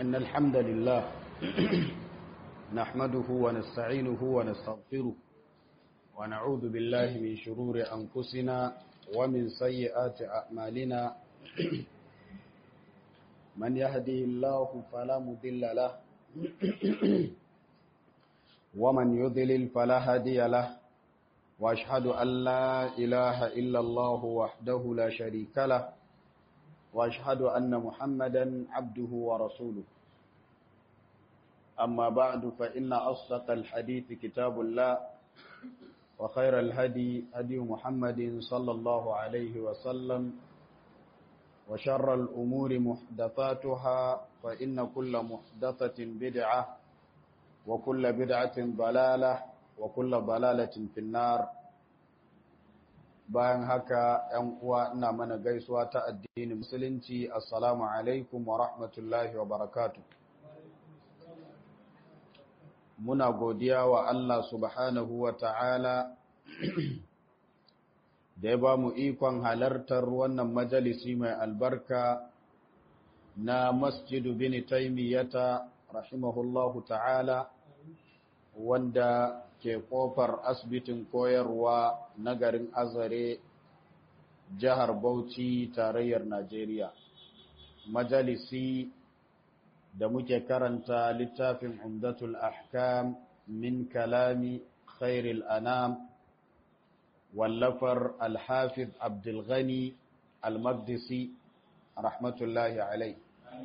إن الحمد لله نحمده ونستعينه ونستغفره ونعوذ بالله من شرور أنفسنا ومن سيئات أعمالنا من يهدي الله فلا مضل له ومن يضلل فلا هادي له واشهد ان لا اله الا الله وحده لا شريك له واشهد ان محمدا عبده ورسوله اما بعد فان اصدق الحديث كتاب الله وخير الهدي هدي محمد صلى الله عليه وسلم وشر الامور محدثاتها فان كل محدثه بدعه وكل بدعه ضلاله wa kulla balalatin finnar bayan haka ‘yan uwa ina mana gaisuwa ta addinin musulunci assalamu alaikum wa rahmatullahi wa barakatu muna godiya wa Allah subhanahu wa ta'ala da ya ba mu ikon halartar wannan majalisi mai albarka na masjidu bin taimiyyata rahimahullahu ta'ala wanda ke kofar asibitin koyarwa na garin azare jihar bauchi tarayyar najeriya majalisi da muke karanta littafin umdatul ahkam min kalami khairil anam wallafar alhafiz abdulghani almaqdisi rahmatullahi alai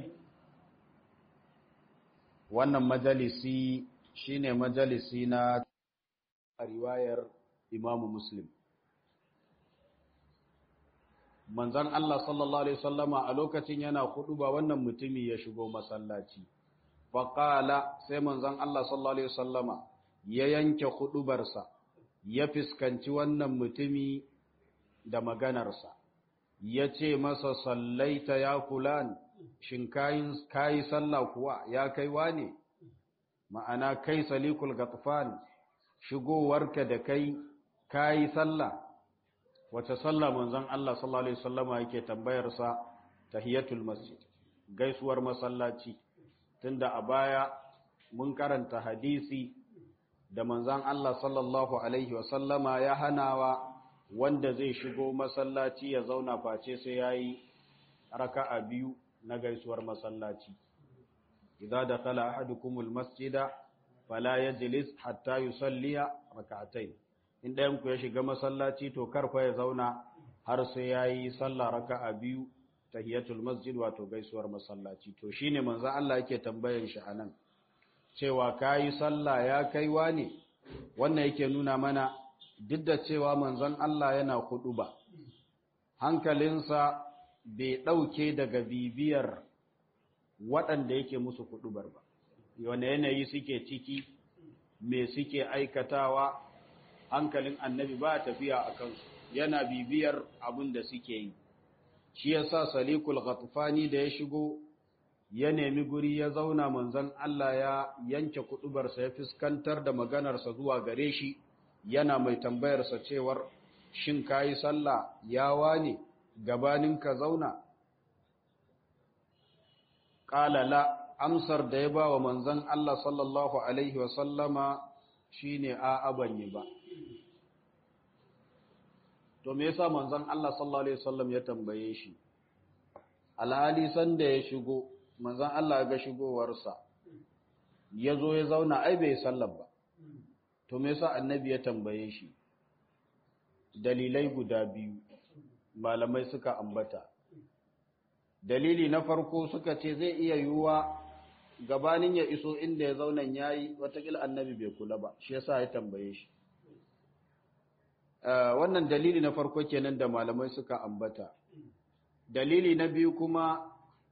wannan majalisi shine majalisi na riwayar Imam Muslim manzon Allah sallallahu alaihi wasallama a lokacin yana ba wannan mutumi ya shigo masallaci faqala sai manzon Allah sallallahu alaihi wasallama ya yanke hudubarsa ya fiskanci wannan mutumi da maganarsa ya ce masa sallaita ya fulan shin kayi sallah kuwa ya kai wane ma'ana kai salikul gatfan shigowarka da kai kayi sallah wace sallah manzon Allah sallallahu alaihi wasallama yake tambayar sa tahiyatul masjid gaisuwar masallaci tunda a baya mun karanta hadisi da manzon Allah sallallahu alaihi wasallama ya hanawa wanda zai shigo masallaci ya zauna face sai yayi raka'a biyu na gaisuwar masallaci idza dakhala ahadukumul masjida fala yajlis hatta yusalliya rak'atayn in ɗayan ku ya shiga masallaci to karfa ya zauna har sai yayi sallah raka'a biyu tahiyatul masjid wato gaisuwar masallaci to shine manzo Allah yake tambayan shi anan cewa kai sallah ya kaiwa ne wannan yake nuna mana duk da cewa manzon Allah yana ba, hankalinsa bai ɗauke daga bibiyar waɗanda yake musu kuɗubar ba wane yanayi suke ciki me suke aikatawa hankalin annabi ba tafiya a kansu yana bibiyar abin da suke yi shi yasa salikul ghatfani da ya shigo ya nemi guri ya zauna manzon Allah ya yanke kuɗubarsa ya fuskantar da maganarsa zuwa gare shi yana mai tambayarsa cewar shin kayi sallah ya wane gabanin ka zauna qala la amsar da ya ba wa manzon Allah sallallahu Alaihi wasallama shi ne a abanye ba. To, me yasa manzon Allah sallallahu Alaihi wasallam ya tambaye shi? Alhali sanda ya shigo, manzon Allah ga shigowarsa, ya zo ya zauna ai bai sallar ba. To, me yasa annabi ya tambaye shi? Dalilai guda biyu, malamai suka ambata. dalili na farko suka ce zai iya yiwuwa gabanin ya iso inda ya zauna yayi watakila annabi bai kula ba shi yasa ya tambaye shi wannan dalili na farko kenan da malamai suka ambata dalili na biyu kuma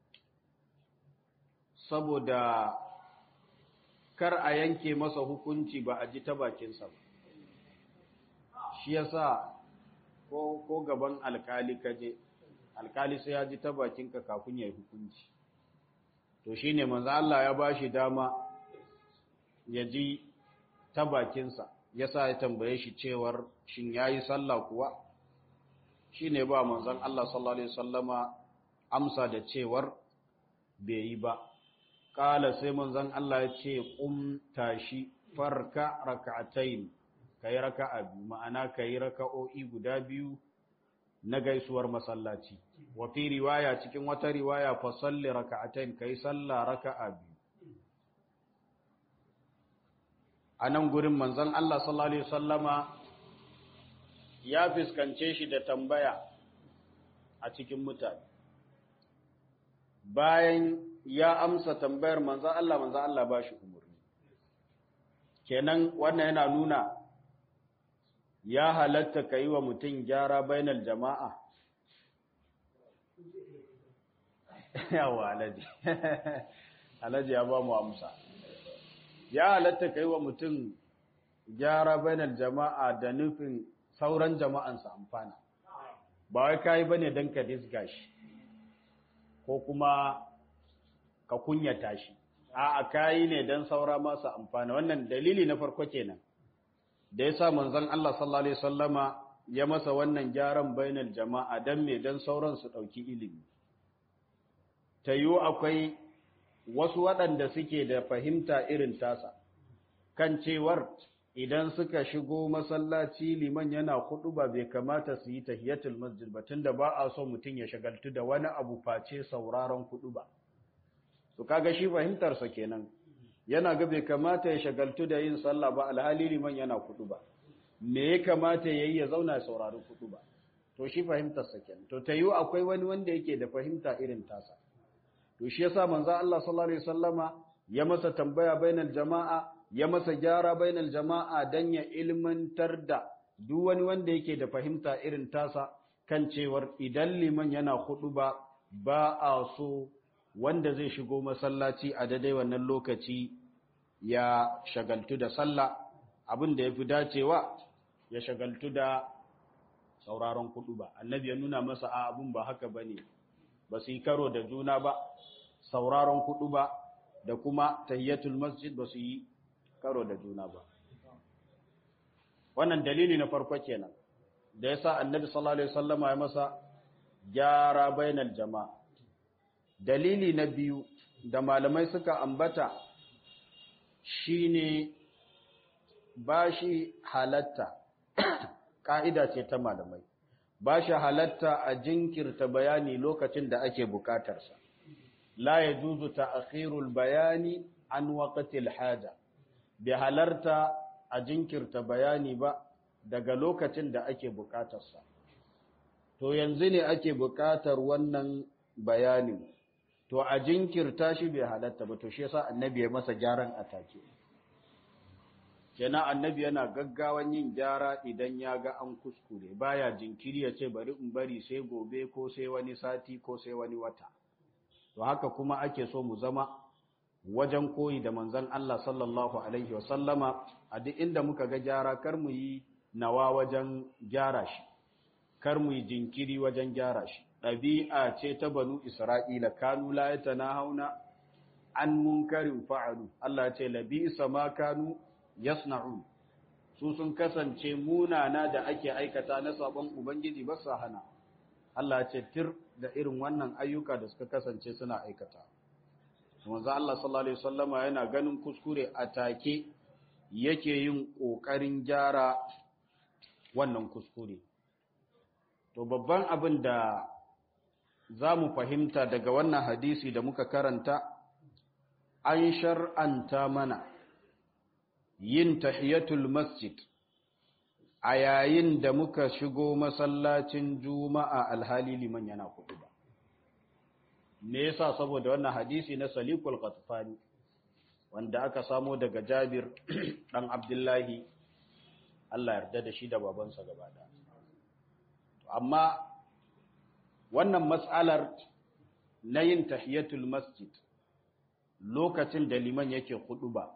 saboda kar a yanke masa hukunci ba a ji ta bakinsa ba shi yasa ko ko gaban alkali kaje alkali sai ya ji ta bakinka kafin ya yi hukunci to shine manzo Allah ya bashi dama ya ji ta bakinsa yasa ya tambaye shi cewar shin yayi sallah kuwa shine ba manzon Allah sallallahu alaihi wasallama amsa da cewar bai yi ba qala sai manzon Allah ya ce qum tashi farka rak'atayn kai raka'a biyu ma'ana kai raka'o'i guda biyu na gaisuwar masallaci wa fi riwaya cikin wata riwaya fa salli raka'atayn kai sallah raka'a biyu anan gurin manzon Allah sallallahu alaihi wasallama ya fiskance shi da tambaya a cikin mutane bayan ya amsa tambayar manzon Allah manzon Allah ba shi umurni kenan wannan yana nuna ya halatta ka yi wa mutum gyara bainal jama'a yawa alaji alaji ya ba mu amsa ya halatta ka yi wa mutum gyara bainal jama'a da nufin sauran jama'ansa amfana ba wai ka yi ba ne don ka disga shi ko kuma ka kunyata shi a ka yi ne don saura masu amfana wannan dalili na farko kenan da ya sa manzon Allah sallallahu Alaihi sallama ya masa wannan gyaran bainal jama'a don me don sauran su ɗauki ilimi. Ta yiwu akwai wasu waɗanda suke da fahimta irin tasa, kan cewar idan suka shigo masallaci liman yana kuɗu ba bai kamata su yi tahiyatul masjid ba tunda ba a so mutum ya shagaltu da wani abu face sauraron kuɗu ba. Su kaga shi fahimtarsa kenan. yana ga bai kamata ya shagaltu da yin sallah ba alhali liman yana kudu ba me ya kamata yayi ya zauna saurari kudu ba to shi fahimtar sa kenan to tayu akwai wani wanda yake da fahimta irin tasa to shi yasa manzo Allah sallallahu alaihi wasallama ya masa tambaya bainal jama'a ya masa gyara bainal jama'a dan ya ilmantar da duk wani wanda yake da fahimta irin tasa kan cewar idan liman yana kudu ba ba a so wanda zai shigo masallaci a daidai wannan lokaci ya shagaltu da sallah abin da ya fi dacewa ya shagaltu da sauraron kudu ba annabi ya nuna masa a abin ba haka ba ne ba su yi karo da juna ba sauraron kudu ba da kuma tahiyatul masjid ba su yi karo da juna ba wannan dalili na farko kenan da yasa annabi sallallahu alaihi wasallama ya masa gyara bainal jama'a dalili na biyu da malamai suka ambata shine ba shi halatta ƙa'ida ce ta malamai ba shi halatta a jinkirta bayani lokacin da ake bukatarsa la ya juzu ta akhirul bayani an waƙatil haja bai halarta a jinkirta bayani ba daga lokacin da ake bukatarsa to yanzu ne ake bukatar wannan bayanin to a jinkirta shi bai halatta ba to shi yasa annabi ya masa gyaran atake kenan annabi yana gaggawan yin gyara idan ya ga an kuskure baya jinkiri ya ce bari in bari sai gobe ko sai wani sati ko sai wani wata to haka kuma ake so mu zama wajen koyi da manzon Allah sallallahu alaihi wasallama a duk inda muka ga gyara kar mu yi nawa wajen gyara shi kar mu yi jinkiri wajen gyara shi ɗabi'a ce ta banu Isra'ila, kanu layata na hauna an munkarin fa'alu, Allah ce, labisa ma kanu yasna'un, su sun kasance munana da ake aikata na sabon Ubangiji ba su hana. Allah ce, tir da irin wannan ayyuka da suka kasance suna aikata. Wanzu Allah sallallahu Alaihi Wasallama yana ganin kuskure a take yake yin ƙoƙarin gyara wannan kuskure. To, babban abin da za mu fahimta daga wannan hadisi da muka karanta an shar'anta mana yin tahiyatul masjid a yayin da muka shigo masallacin juma'a alhali liman yana kudu ba me yasa saboda wannan hadisi na salikul qatfani wanda aka samo daga jabir dan abdullahi Allah yarda da shi da babansa gaba da amma wannan matsalar na yin tahiyatul masjid lokacin da liman yake ba,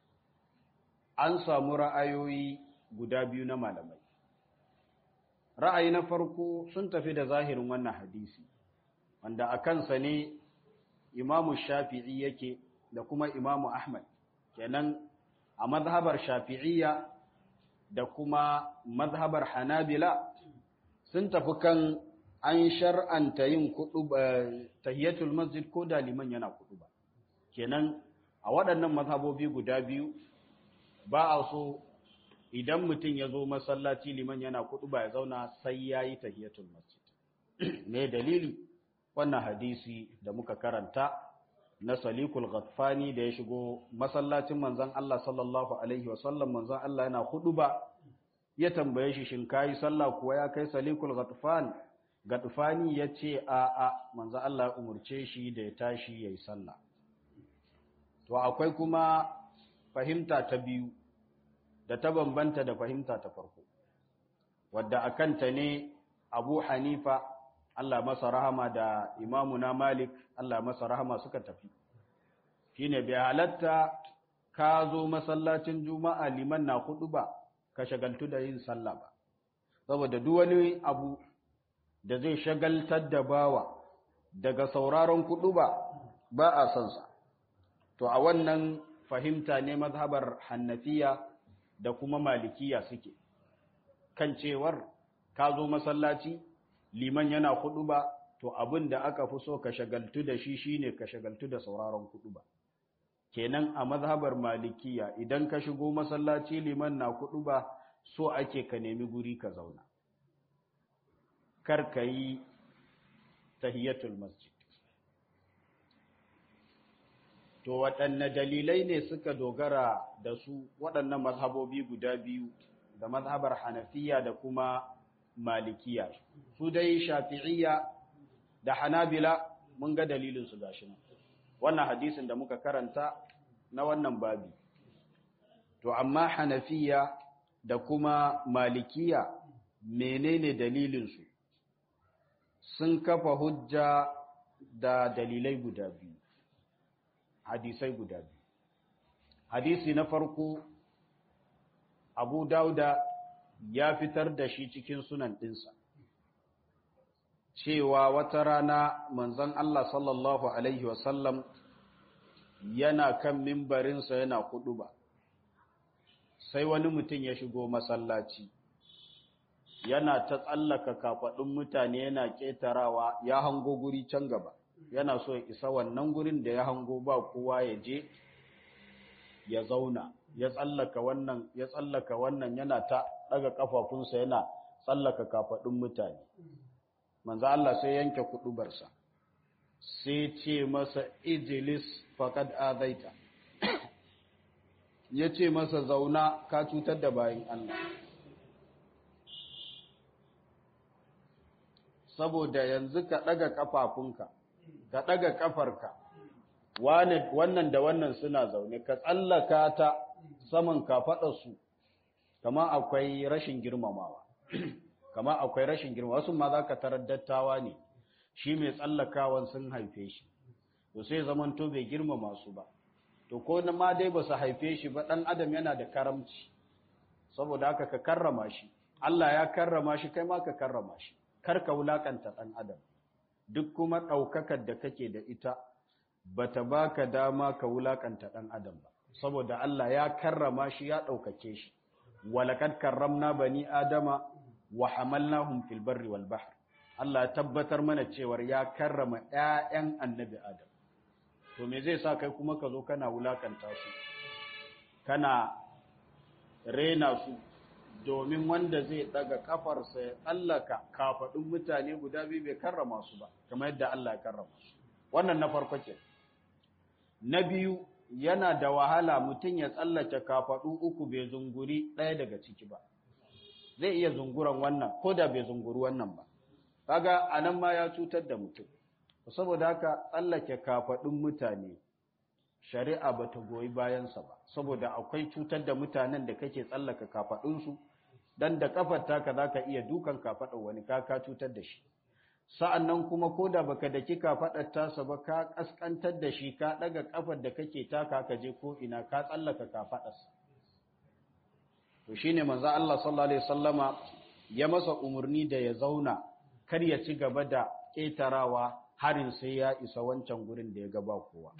an samu ra'ayoyi guda biyu na malamai ra'ayi na farko sun tafi da zahirin wannan hadisi wanda a kansa ne imamu shafi'i yake da kuma imamu ahmad kenan a mazhabar shafi'iyya da kuma mazhabar hanabila sun tafi kan an shar'anta yin kudu tahiyatul masjid ko da liman yana kudu ba kenan a waɗannan mazhabobi guda biyu ba a so idan mutum ya zo masallaci liman yana kudu ba ya zauna sai ya yi tahiyatul masjid me dalili wannan hadisi da muka karanta na salikul ghatfani da ya shigo masallacin manzon Allah sallallahu alaihi wasallam manzon Allah yana kudu ba ya tambaye shi shin kai sallah kuwa ya kai salikul ghatfan ghatfani yace a a manzon Allah ya umurce shi da ya tashi yayi sallah to akwai kuma fahimta ta biyu da ta bambanta da fahimta ta farko wadda akanta ne Abu Hanifa Allah masa rahama da imamuna Malik Allah masa rahama suka tafi shine bai halatta ka zo masallacin Juma'a liman na hudu ba ka shagaltu da yin sallah ba saboda duk wani abu da zai shagaltar da bawa daga sauraron kudu ba ba a son sa to a wannan fahimta ne mazhabar Hannafiya da kuma Malikiya suke kan cewar ka zo masallaci liman yana kudu ba to abin da aka fi so ka shagaltu da shi shine ka shagaltu da sauraron kudu ba kenan a mazhabar malikiya idan ka shigo masallaci liman na kudu ba so ake ka nemi guri ka zauna kar ka yi tahiyatul masjid to waɗanne dalilai ne suka dogara da su waɗannan mazhabobi guda biyu da mazhabar hanafiya da kuma malikiya su dai shafi'iyya da hanabila mun ga dalilin su gashi nan wannan hadisin da muka karanta na wannan babi to amma hanafiya da kuma malikiya menene dalilin su sun kafa hujja da dalilai guda biyu hadisai guda biyu hadisi na farko abu dauda ya fitar da shi cikin sunan ɗinsa cewa wata rana manzon Allah sallallahu Alaihi wasallam yana kan mimbarinsa yana kudu ba sai wani mutum ya shigo masallaci yana ta tsallaka kafaɗin mutane yana ƙetarawa ya hango guri can gaba yana so ya isa wannan gurin da ya hango ba kowa ya je ya zauna ya tsallaka wannan ya tsallaka wannan yana ta daga kafafunsa yana tsallaka kafadun mutane manzo Allah sai yanke kudubarsa sai ce masa ijlis faqad azaita yace masa zauna ka cutar da bayin Allah saboda yanzu ka daga kafafunka ka daga kafarka wannan da wannan suna zaune ka tsallaka ta saman kafaɗarsu kama akwai rashin girmamawa kama akwai rashin girma wasu ma za ka tarar dattawa ne shi mai tsallakawan sun haife shi to sai zamanto bai girmama su ba to ko na ma dai ba su haife shi ba ɗan adam yana da karamci saboda haka ka karrama shi Allah ya karrama shi kai ma ka karrama shi kar ka wulakanta ɗan adam duk kuma ɗaukakar da kake da ita bata baka dama ka wulakanta ɗan adam ba saboda Allah ya karrama shi ya ɗaukake shi walakad karramna bani adama wa hamalnahum fil barri wal bahr Allah ya tabbatar mana cewar ya karrama ƴaƴan annabi adam to me zai sa kai kuma ka zo kana wulakanta su kana rena su domin wanda zai daga kafarsa ya tsallaka kafaɗin mutane guda biyu bai karrama su ba kamar yadda Allah ya karrama su wannan na farko ke na biyu yana da wahala mutum ya tsallake kafaɗu uku bai zunguri ɗaya daga ciki ba zai iya zunguran wannan ko da bai zunguri wannan ba kaga anan ma ya cutar da mutum saboda haka tsallake kafaɗin mutane shari'a ba ta goyi bayansa ba saboda akwai cutar da mutanen da kake tsallaka kafaɗinsu dan da kafar taka za ka iya dukan kafaɗar wani ka ka cutar da shi sa'an nan kuma ko da baka da kika faɗar tasa ba ka ƙasƙantar da shi ka ɗaga ƙafar da kake taka ka je ko ina ka tsallaka ka faɗarsa. To shi ne manza Allah sallallahu Alaihi Wasallama ya masa umarni da ya zauna kar ya ci gaba da ƙetarawa harin sai ya isa wancan gurin da ya gaba kowa.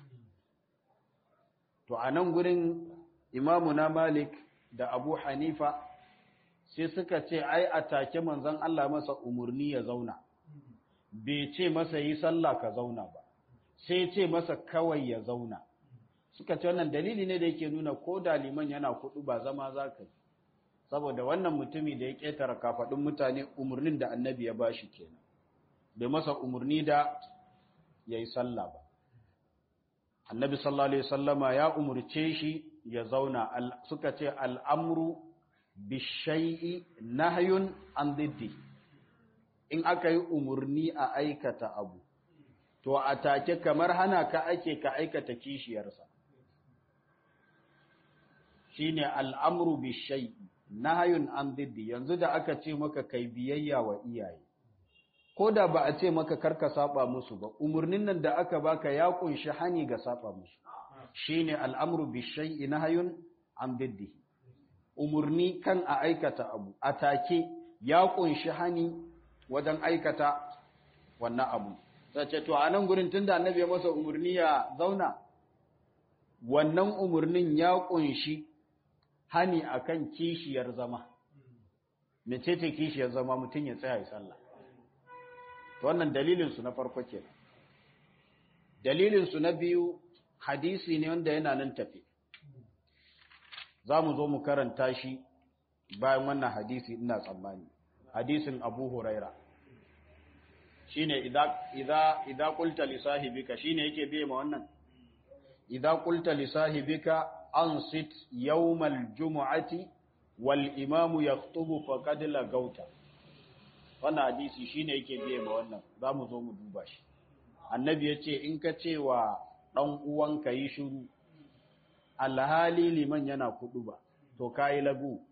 To a nan gurin imamu na Malik da Abu Hanifa sai suka ce ai a take manzon Allah masa umarni ya zauna. bai ce masa yi sallah ka zauna ba sai ce masa kawai ya zauna suka ce wannan dalili ne da yake nuna ko da liman yana kudu ba zama za ka yi saboda wannan mutumi da ya ƙetare kafaɗin mutane umarnin da annabi ya bashi kenan bai masa umarni da ya yi sallah ba annabi sallallahu alaihi sallama ya umarce shi ya zauna suka ce al'amru bishai'i nahyun an diddi in aka yi umarni a aikata abu to a take kamar hana ka ake ka aikata kishiyarsa shine al'amru bishai'i nahyun an diddi yanzu da aka ce maka kai biyayya wa iyaye ko da ba a ce maka karka saba musu ba umarnin nan da aka baka ya kunshi hani ga saba musu shine al'amru bishai'i nahyun an diddi umarni kan a aikata abu a take ya kunshi hani wajen aikata wannan abu sace to a nan gurin tunda annabi ya masa umarni ya zauna wannan umarnin ya kunshi hani akan kishiyar zama mecece kishiyar zama mutum ya tsaya ya sallah to wannan dalilin su na farko kenan dalilin su na biyu hadisi ne wanda yana nan tafi za mu zo mu karanta shi bayan wannan hadisi ina tsammani hadisin abu huraira shine idza idza idza qulta li sahibika shine yake biye ma wannan idza qulta li sahibika ansit yawmal jumu'ati wal imamu yakhutubu faqad lagauta wannan hadisi shine yake biye ma wannan zamu zo mu duba shi annabi yace in ka ce wa dan uwanka yi shiru alhali liman yana kudu ba to kai lagu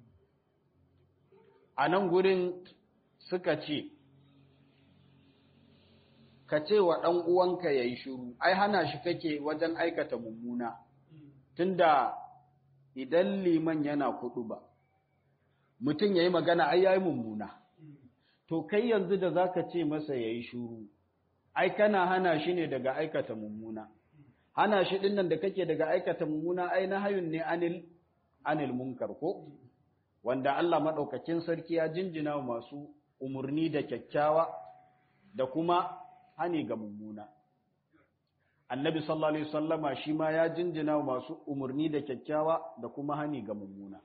a nan gurin suka ce ka ce wa ɗan uwanka ya yi shiru, ai hana shi kake wajen aikata mummuna, tunda idan liman yana kuɗu ba, mutum ya yi magana ai ya yi mummuna. To, kai yanzu da za ka ce masa ya yi shiru, ai kana hana shi ne daga aikata mummuna. Hana shi ɗin nan da kake daga aikata mummuna ai na hayun ne anil, anil munkar ko? Wanda Allah maɗaukakin sarki ya jinjina masu umarni da kyakkyawa da kuma hani ga mummuna annabi sallallahu alaihi wasallama shi ma ya jinjina masu umarni da kyakkyawa da kuma hani ga mummuna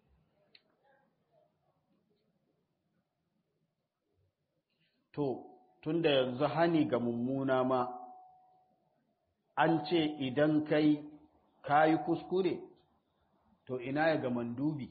to tunda yanzu hani ga mummuna ma an ce idan kai kayi kuskure to ina ya ga mandubi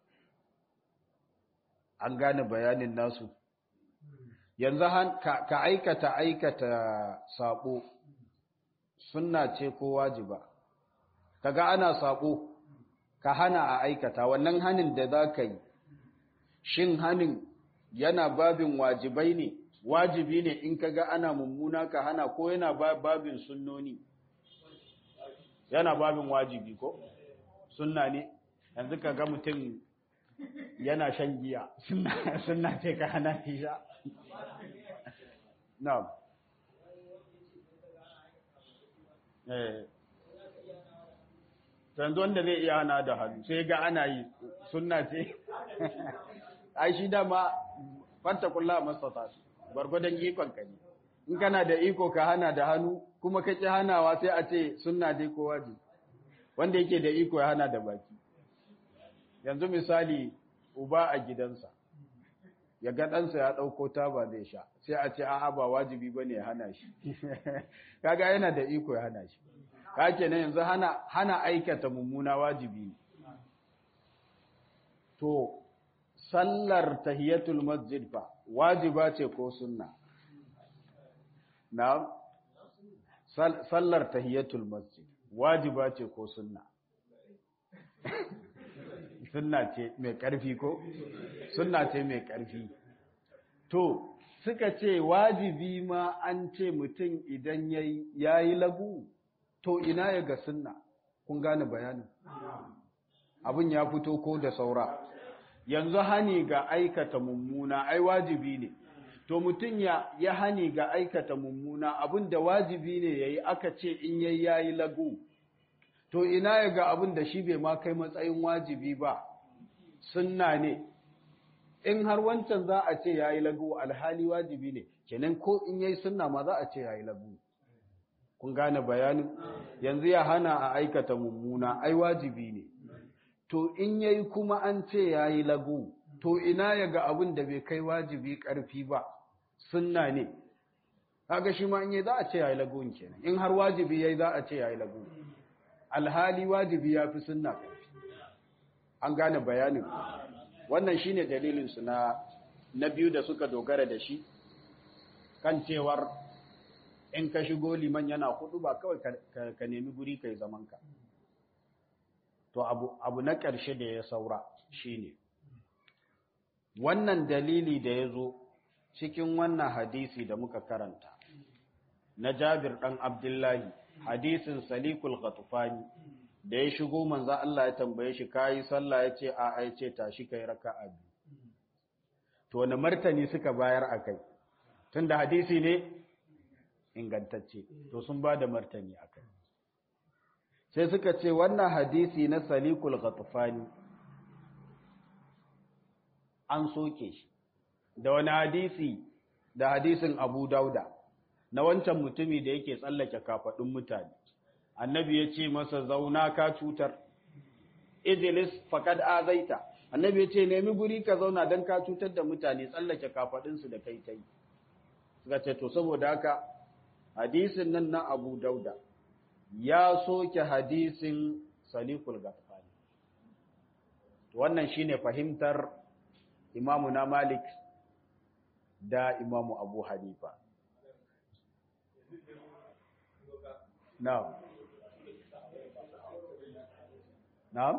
an gane bayanin nasu yanzu ka aikata aikata sabo sunna ce ko wajiba kaga ana sabo ka hana a aikata wannan hanin da za ka yi shin hanin yana babin wajibai ne wajibi ne in kaga ana mummuna ka hana ko yana babin sunnoni yana babin wajibi ko sunna ne yanzu kaga mutum yana shan giya sunna ce ka hana shi sha Na'am. Eh. Yanzu wanda zai iya hana da hannu sai ga ana yi sunna ce. Ai shi dama fanta kulla masata gwargwadon ikon ka ne. In kana da iko ka hana da hannu kuma ka ki hanawa sai a ce sunna dai ko wajibi. Wanda yake da iko ya hana da baki. Yanzu misali uba a gidansa. ya ga ɗansa ya ɗauko taba zai sha sai a ce a'a ba wajibi ba ne hana shi kaga yana da iko ya hana shi ka kenan yanzu hana hana aikata mummuna wajibi ne to sallar tahiyatul masjid fa wajiba ce ko sunna na sallar tahiyatul masjid wajiba ce ko sunna sunna ce mai ƙarfi ko sunna ce mai ƙarfi to suka ce wajibi ma an ce mutum idan ya yi lagu to ina ya ga sunna kun gane bayanin abin ya fito ko da saura yanzu hani ga aikata mummuna ai wajibi ne to mutum ya ya hani ga aikata mummuna abin da wajibi ne yayi aka ce in yayi yayi lagu to ina ya ga abin da shi bai ma kai matsayin wajibi ba sunna ne in har wancan za a ce yayi lagu alhali wajibi ne kenan ko in yayi sunna ma za a ce yayi lagu kun gane bayanin yanzu ya hana a aikata mummuna ai wajibi ne to in yayi kuma an ce yayi lagu to ina ya ga abin da bai kai wajibi karfi ba sunna ne kaga shi ma in yayi za a ce yayi lagu kenan in har wajibi yayi za a ce yayi lagu alhali wajibi yafi sunna karfi an gane bayanin wannan shine dalilin su na na biyu da suka dogara da shi kan cewar in ka shigo liman yana hudu ba kawai ka nemi guri kai zaman ka to abu abu na ƙarshe da ya saura shine wannan dalili da ya zo cikin wannan hadisi da muka karanta na Jabir dan Abdullahi hadisin Salikul Ghatufani da ya shigo manzo Allah ya tambaye shi kai sallah yace a ai ce tashi kai raka'a biyu to wani martani suka bayar akai tunda hadisi ne ingantacce to sun ba da martani akai sai suka ce wannan hadisi na Salikul Ghatufani an soke shi da wani hadisi da hadisin Abu Dauda na wancan mutumi da yake tsallake kafadun mutane annabi ya ce masa zauna ka cutar ijlis faqad azaita annabi ya ce nemi guri ka zauna dan ka cutar da mutane tsallake kafadun su da kai kai suka ce to saboda haka hadisin nan na Abu Dauda ya soke hadisin Salikul Ghaffani wannan shine fahimtar Imamu na Malik da Imamu Abu Hanifa Na'am. Na'am?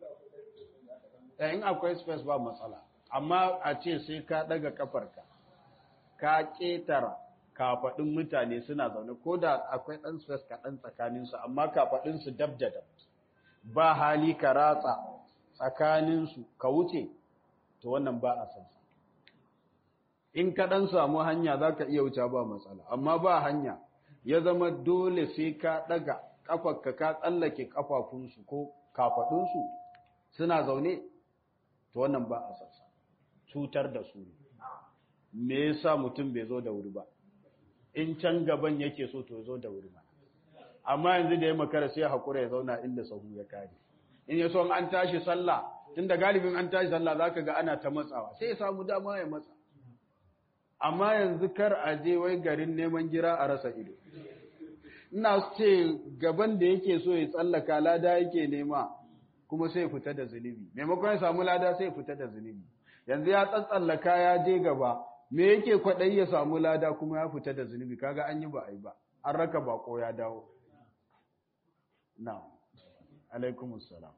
in akwai space ba matsala, amma a ce sai ka ɗaga kafarka, ka ƙetara kafaɗin mutane suna zaune, ko da akwai ɗan space kaɗan tsakaninsu, amma kafaɗinsu dab da dab. Ba hali ka ratsa tsakaninsu ka wuce, to wannan ba a san In ka ɗan samu hanya za ka iya wuce ba matsala, amma ba hanya. ya zama dole sai ka ɗaga ƙafarka ka tsallake ƙafafunsu ko kafaɗunsu suna zaune to wannan ba a sassa cutar da su ne me yasa mutum bai zo da wuri ba in can gaban yake so to zo da wuri ba amma yanzu da ya makara sai hakura ya zauna inda sahu ya kare in ya so an tashi sallah tunda galibin an tashi sallah zaka ga ana ta matsawa sai ya samu dama ya matsa amma yanzu kar a je wai garin neman gira a rasa ido ina ce gaban da yake so ya tsallaka lada yake nema kuma sai fita da zunubi maimakon ya samu lada sai fita da zunubi yanzu ya tsatsallaka ya je gaba me yake kwaɗayi ya samu lada kuma ya fita da zunubi kaga an yi ba a yi ba an raka bako ya dawo na alaikumus salam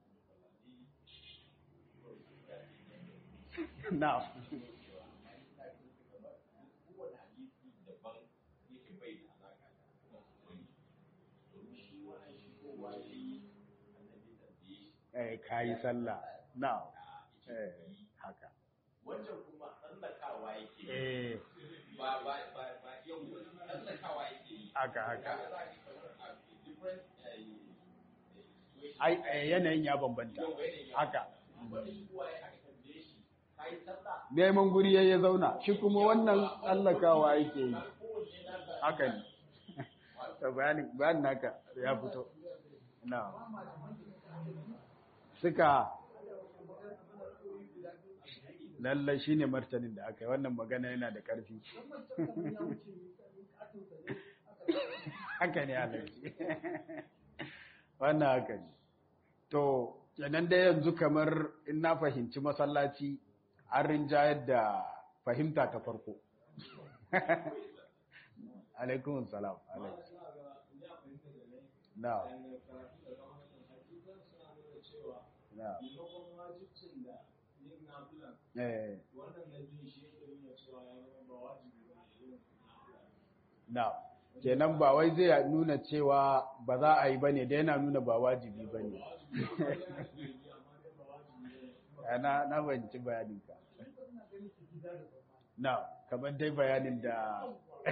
na eh kayi sallah na eh haka wancan kuma tsallakawa yake eh ba ba ba ba yau tsallakawa yake yi haka haka different ai eh, yanayin ya bambanta haka wani kuwa ya aka tambaye shi kai sallah neman guri ya ya zauna shi kuma wannan tsallakawa yake yi haka ne to bayanin bayanin naka ya fito na suka lallai shine martanin da aka yi wannan magana yana da ƙarfi haka ne alaji wannan haka ne to kenan da yanzu kamar in na fahimci masallaci an rinjayar da fahimta ta farko alaikun salam alaikum na na eh na kenan ba wai zai nuna cewa ba za a yi ba ne da yana nuna ba wajibi ba ne na na banci bayaninka na kamar dai bayanin da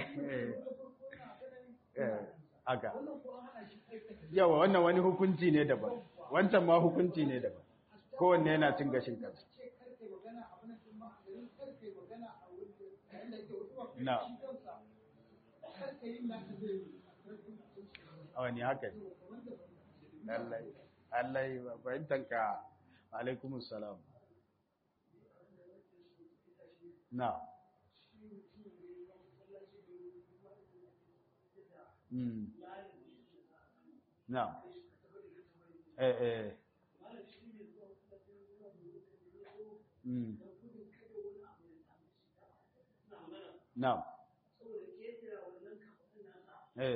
aka yawa wannan wani hukunci ne daban wancan ma hukunci ne daban kowanne yana cin gashin kansa na a wani haka ne lallai lallai fahimtanka alaikumus salam na Mm. Na. Eh eh. Mm. Na. Eh.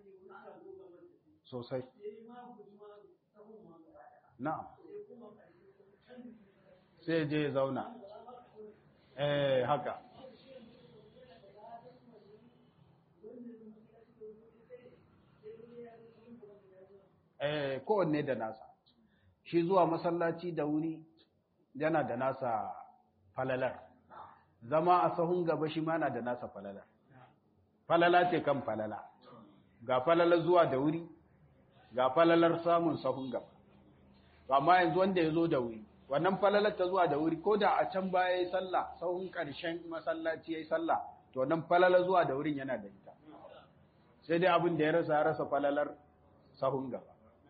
Sosai. Na. Sai je zauna. Eh haka. eh kowanne da nasa shi zuwa masallaci da wuri yana da nasa falalar zama a sahun gaba shi ma na da nasa falalar falala ce kan falala ga falalar zuwa da wuri ga falalar samun sahun gaba amma yanzu wanda ya zo da wuri wannan falalar ta zuwa da wuri ko da a can baya ya yi sallah sahun ƙarshen masallaci ya yi sallah to wannan falalar zuwa da wurin yana da ita sai dai abin da ya rasa ya rasa falalar sahun gaba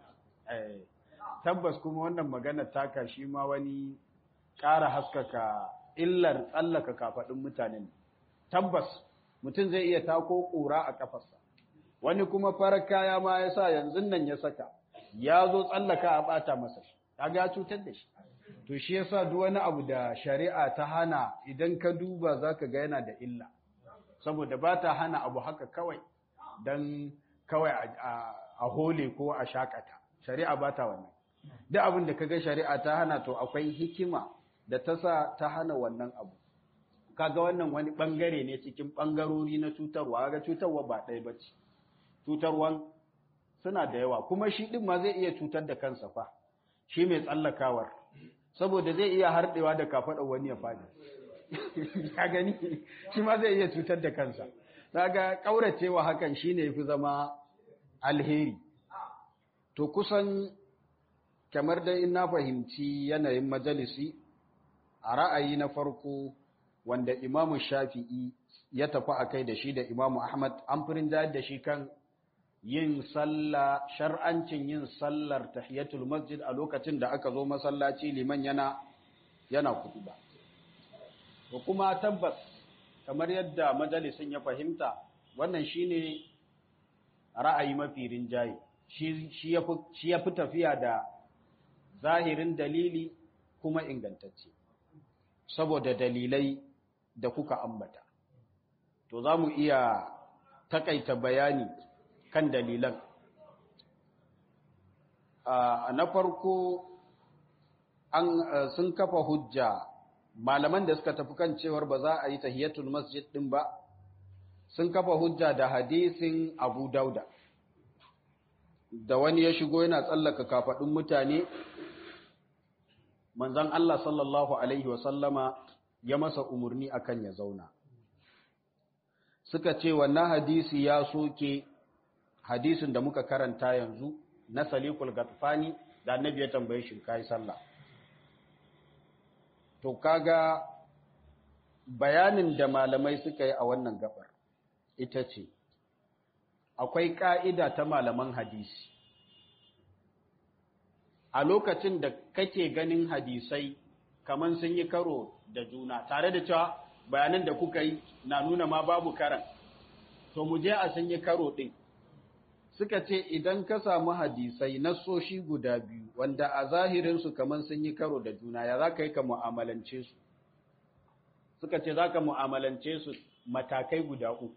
tabbas kuma wannan magana taka shi ma wani ƙara haskaka illar tsallaka kafaɗin mutanen tabbas mutum zai iya tako ƙura a ƙafarsa wani kuma farar kaya ma ya sa yanzu nan ya saka ya zo tsallaka a ɓata masa shi ya cutar da shi to shi yasa duk wani abu da shari'a ta hana idan ka duba zaka ga yana da illa saboda ba ta hana abu haka kawai dan kawai a hole ko a shakata shari'a ba ta wannan duk abin da kaga shari'a ta hana to akwai hikima da ta sa ta hana wannan abu kaga wannan wani bangare ne cikin bangarori na cutarwa ga cutarwa ba ɗaya bace cutarwan suna da yawa kuma shi din ma zai iya cutar da kansa fa shi mai tsallakawar saboda zai iya harɗewa da kafaɗa wani ya faɗi ya gani shi ma zai iya cutar da kansa daga ƙauracewa hakan shine yafi zama alheri to kusan kamar dai in na fahimci yanayin majalisi a ra'ayi na farko wanda imamu shafi'i ya tafi a kai da shi da imamu ahmad an firin da shi kan yin sallah shar'ancin yin sallar tahiyatul masjid a lokacin da aka zo masallaci liman yana yana kutuba to kuma tabbas kamar yadda majalisin ya fahimta wannan shine ra'ayi mafi rinjaye shi ya fi tafiya da zahirin dalili kuma ingantacce saboda dalilai da kuka ambata to za mu iya takaita bayani kan dalilan na farko an sun kafa hujja malaman da suka tafi kan cewar ba za a yi tahiyatul masjid din ba sun kafa hujja da hadisin abu dauda da wani ya shigo yana tsallaka kafaɗin mutane manzon Allah sallallahu alaihi wasallama ya masa umarni akan ya zauna suka ce wannan hadisi ya soke hadisin da muka karanta yanzu na salikul gatfani da annabi ya tambaye shi kai sallah to kaga bayanin da malamai suka yi a wannan gabar ita ce akwai ƙa'ida ta malaman hadisi. A lokacin da kake ganin hadisai kamar sun yi karo da juna, tare da cewa bayanan da kuka yi na nuna ma babu karan, to mu je a sun yi karo ɗin. Suka ce idan ka samu hadisai na soshi guda biyu, wanda a zahirinsu kamar sun yi karo da juna, ya za ka yi ka mu'amalance su. Suka ce za ka mu'amalance su matakai guda uku.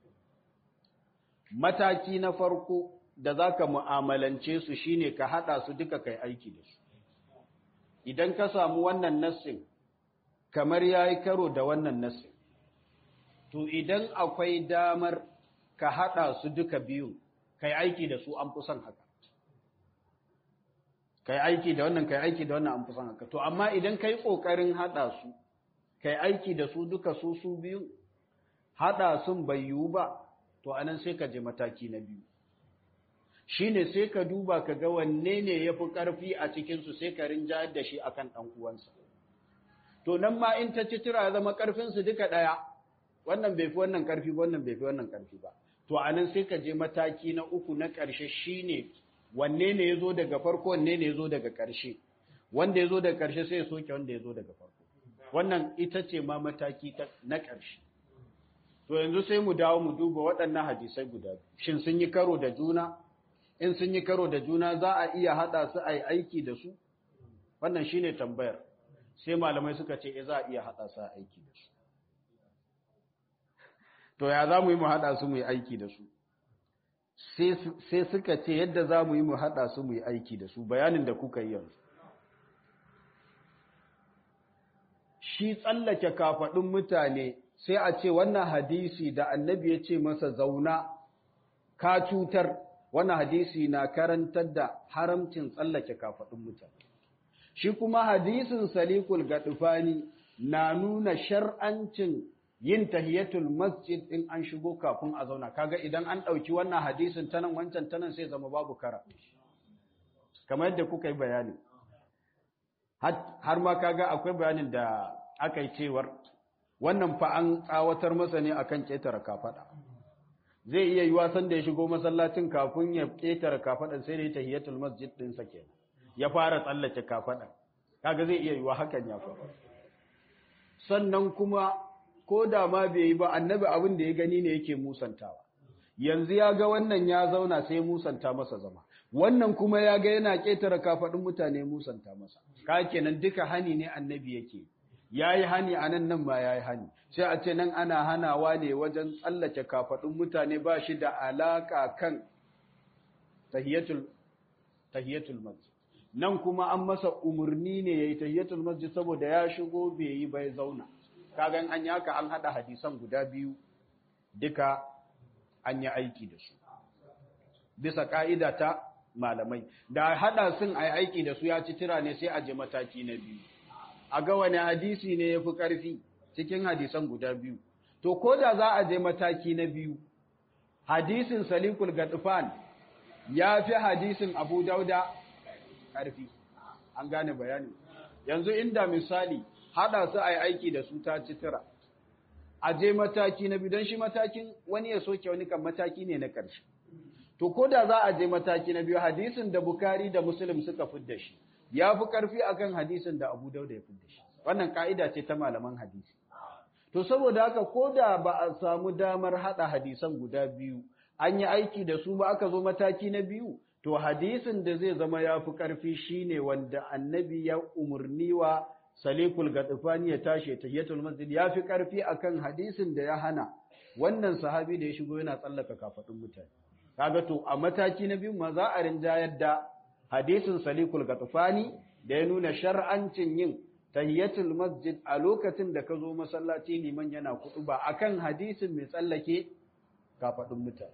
mataki na farko da za ka mu'amalance su shine ka haɗa su duka kai aiki da su idan ka samu wannan nassin kamar ya yi karo da wannan nassin to idan akwai damar ka haɗa su duka biyu kai aiki da su an fi son haka kai aiki da wannan kai aiki da wannan an fi son haka to amma idan kai ƙoƙarin haɗa su kai aiki da su duka su su biyu haɗa sun bai yiwu ba to anan sai ka je mataki na biyu shine sai ka duba ka ga wanne ne yafi karfi a cikin su sai ka rinjayar da shi akan dan uwansa to nan ma in ta ci tira zama karfin su duka daya wannan bai fi wannan karfi ba wannan bai fi wannan karfi ba to anan sai ka je mataki na uku na ƙarshe shine wanne ne ya zo daga farko wanne ne ya zo daga ƙarshe wanda ya zo daga ƙarshe sai ya soke wanda ya zo daga farko wannan ita ce ma mataki na ƙarshe to yanzu sai mu dawo mu duba waɗannan hadisai guda shin sun yi karo da juna in sun yi karo da juna za a iya haɗa su a yi aiki da su wannan shine tambayar sai malamai suka ce za a iya haɗa su a aiki da su to ya za mu yi mu haɗa su mu yi aiki da su sai suka ce yadda za mu yi mu haɗa su mu yi aiki da su bayanin da kuka yi yanzu shi tsallake kafaɗin mutane sai a ce wannan hadisi da annabi ya ce masa zauna ka cutar wannan hadisi na karantar da haramcin tsallake kafaɗin mutane shi kuma hadisin salikul gaɗufani na nuna shar'ancin yin tahiyatul masjid in an shigo kafin a zauna kaga idan an ɗauki wannan hadisin tanan wancan tanan sai zama babu kara kamar yadda kuka yi bayani har ma kaga akwai bayanin da aka yi cewar wannan fa an tsawatar masa ne akan ƙetare kafaɗa zai iya yi wasan da ya shigo masallacin kafin ya ƙetare kafaɗan sai da ya tahiyatul masjid ɗinsa kenan ya fara tsallake kafaɗan kaga zai iya yi wa hakan ya faru sannan kuma ko da ma bai yi ba annabi abin da ya gani ne yake musantawa yanzu ya ga wannan ya zauna sai musanta masa zama wannan kuma ya ga yana ƙetare kafaɗin mutane musanta masa ka kenan duka hani ne annabi yake ya yi hani a nan nan ma ya yi hani sai a ce nan ana hanawa ne wajen tsallake kafaɗin mutane ba shi da alaƙa kan tahiyatul masjid nan kuma an masa umarni ne ya yi tahiyatul masjid saboda ya shigo bai yi bai zauna kagan an yaka an haɗa hadisan guda biyu duka an yi aiki da su bisa ka'ida ta malamai da haɗa sun a aiki da su ya ci tira ne sai a je mataki na biyu a ga wani hadisi ne ya fi ƙarfi cikin hadisan guda biyu. To, ko da za a je mataki na biyu, hadisin Salikul Gadufan ya fi hadisin Abu Dauda ƙarfi, an gane bayani. Yanzu inda misali, haɗa su a yi aiki da su ta citira, a je mataki na biyu, don shi matakin wani ya soke wani kan mataki ne na ƙarshe. To, ko da za a je mataki na biyu, hadisin da Bukari da Muslim suka fidda shi, ya fi ƙarfi akan hadisin da Abu Dauda ya fidda shi. Wannan ka'ida ce ta malaman hadisi. To saboda haka ko da ba a samu damar haɗa hadisan guda biyu, an yi aiki da su ba aka zo mataki na biyu, to hadisin da zai zama ya fi ƙarfi shi ne wanda annabi ya umarni wa salikul gaɗufani ya tashi ta hiyatul masjid ya fi ƙarfi akan hadisin da ya hana wannan sahabi da ya shigo yana tsallaka kafaɗin mutane. Kaga to a mataki na biyu ma za a rinjayar da hadisin salikul gaɗufani da ya nuna shar'ancin yin tahiyatul masjid a lokacin da ka zo masallaci liman yana kudu ba akan hadisin mai tsallake kafadun mutane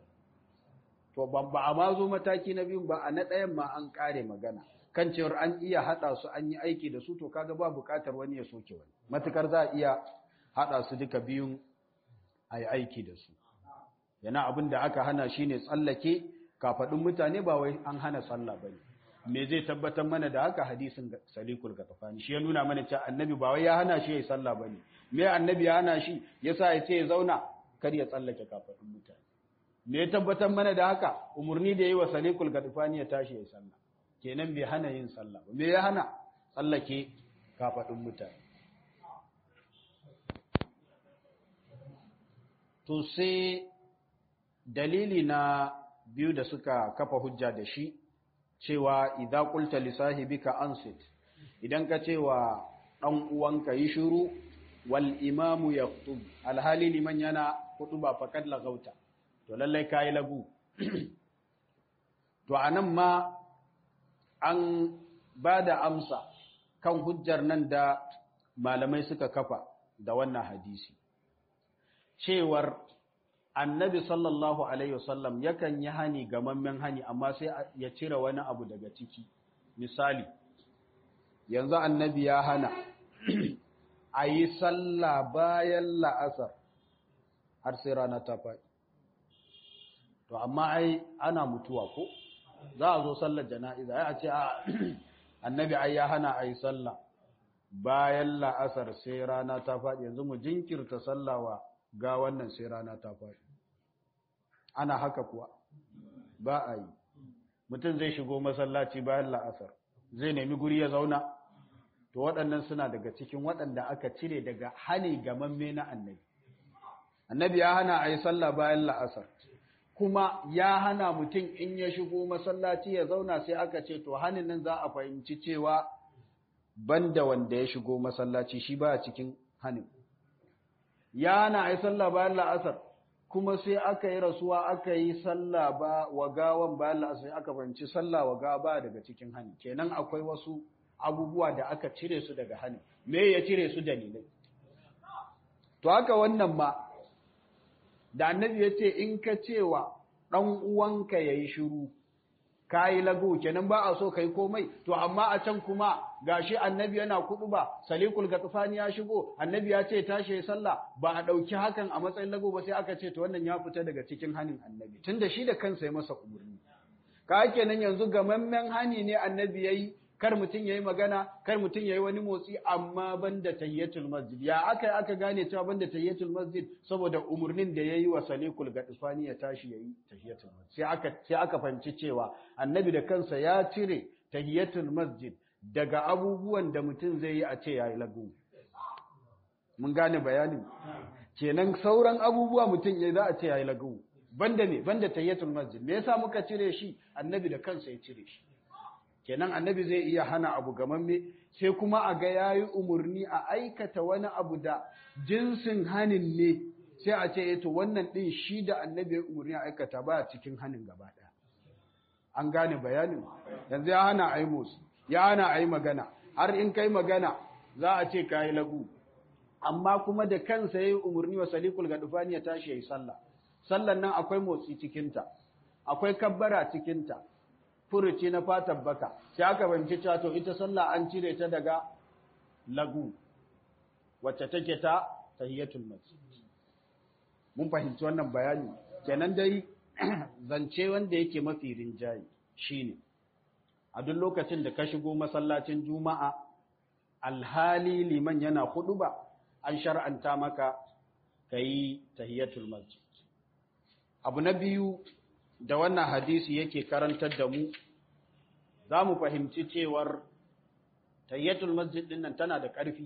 to ban ba a ma zo mataki na biyu ba a na ɗayan ma an ƙare magana kan cewar an iya haɗa su an yi aiki da su to kaga ba buƙatar wani ya soke wani matukar za a iya haɗa su duka biyun a yi aiki da su yana abin da aka hana shine tsallake kafadun mutane ba wai an hana sallah bane me zai tabbatar mana da haka hadisin salikul gatafani shi ya nuna mana cewa annabi ba wai ya hana shi yayi sallah bane me annabi ya hana shi yasa ya ce ya zauna kar ya tsallake kafadun mutane me ya tabbatar mana da haka umurni da yayi wa salikul gatafani ya tashi yayi sallah kenan bai hana yin sallah ba me ya hana tsallake kafadun mutane to sai dalili na biyu da suka kafa hujja da shi cewa idza qulta li sahibika ansit idan ka cewa dan uwanka yi shiru wal imamu yaktub alhali liman yana ba faqad lagauta to lallai kai lagu to anan ma an bada amsa kan hujjar nan da malamai suka kafa da wannan hadisi cewar annabi sallallahu alaihi wasallam yakan yi hani gamammen hani amma sai ya cire wani abu daga ciki misali yanzu annabi ya hana a yi sallah bayan la'asar har sai rana ta faɗi to amma ai ana mutuwa ko za a zo sallar jana'iza ya ce a annabi ai ya hana a yi sallah bayan la'asar sai rana ta faɗi yanzu mu jinkirta sallawa ga wannan sai rana ta faɗi ana haka kuwa ba a yi mutum zai shigo masallaci bayan la'asar zai nemi guri ya zauna to waɗannan suna daga cikin waɗanda aka cire daga hani gamamme na annabi annabi ya hana a yi sallah bayan la'asar kuma ya hana mutum in ya shigo masallaci ya zauna sai aka ce to hanin nan za a fahimci cewa banda wanda ya shigo masallaci shi ba cikin hanin ya hana a yi sallah bayan la'asar kuma sai aka yi rasuwa aka yi sallah ba wa gawan bayan la'asar aka fahimci sallah wa gawa ba daga cikin hani kenan akwai wasu abubuwa da aka cire su daga hani me ya cire su dalilai to haka wannan ma da annabi ya ce in ka cewa ɗan uwanka ya yi shiru ka yi lagu kenan ba a so ka yi komai to amma a can kuma gashi annabi yana kudu ba salikul gatsufani ya shigo annabi ya ce tashi ya sallah ba a ɗauki hakan a matsayin lagu ba sai aka ce to wannan ya fita daga cikin hanin annabi tunda shi da kansa ya masa umarni ka kenan yanzu gamammen hani ne annabi ya yi kar mutum ya yi magana kar mutum ya yi wani motsi amma banda tayyatul masjid ya aka aka gane cewa banda tayyatul masjid saboda umarnin da ya yi wa salikul gadifani ya tashi ya yi tayyatul masjid sai aka sai aka fahimci cewa annabi da kansa ya cire tayyatul masjid daga abubuwan da mutum zai yi a ce ya yi lagu mun gane bayanin kenan sauran abubuwa mutum ya za a ce ya yi lagu banda ne banda tayyatul masjid me yasa muka cire shi annabi da kansa ya cire shi kenan annabi zai iya hana abu gamamme sai kuma a ga yayi umurni a aikata wani abu da jinsin hanin ne sai a ce to wannan din shi da annabi ya umurni a aikata ba cikin hanin gaba daya an gane bayanin yanzu ya hana ayi motsi ya hana ayi magana har in kai magana za a ce kai lagu amma kuma da kansa yayi umurni wa salikul gadufani ya tashi yayi sallah sallan nan akwai motsi cikinta akwai kabbara cikinta furuci na fatan baka sai aka banci cewa to ita sallah an cire ta daga lagu wacce take ta tahiyatul masjid mun fahimci wannan bayani kenan dai zance wanda yake mafi rinjayi shine a duk lokacin da ka shigo masallacin juma'a alhali liman yana ba, an shar'anta maka kayi tahiyatul masjid abu na biyu da wannan hadisi yake karantar da mu za mu fahimci cewar tayyatul masjid din nan tana da ƙarfi